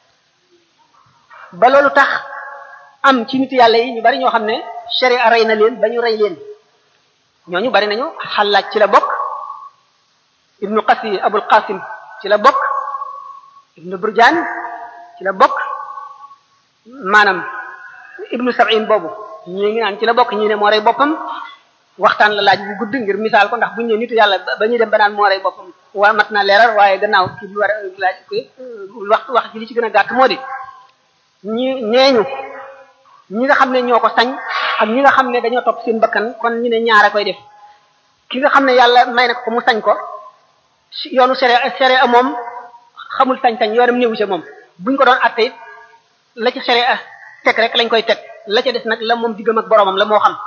ba loolu tax am ci nit yàlla yi ñu bari ñoo xam ne sharia rey na leen ba ñu rey leen ñooñu bari nañu xallaaj ci la bokk ibnu qasi abul qasim ci la bokk ibnu burjaan ci la bokk maanaam ibnu sab'in boobu ñii ngi naan ci la bokk ñii ne moo rey boppam waxtaan la laaj bu gudd ngir misaal ko ndax bu ñu nee nitu yàlla ba ñuy dem ba naan moo rey boppam waa mat na leeral waaye gannaaw ci bi war a laaj ko wax wax ci li ci gën a gàtt moo di ñi ñeeñu ñi nga xam ne ñoo ko sañ ak ñi nga xam ne dañoo topp seen bakkan kon ñu ne ñaare koy def ki nga xam ne yàlla may na ko mu sañ ko yoonu sere sere a moom xamul sañ-sañ yoonam néewu ci moom buñ ko doon atte it la ci sere a teg rek lañ koy teg la ca des nag la moom diggam ak boromam la moo xam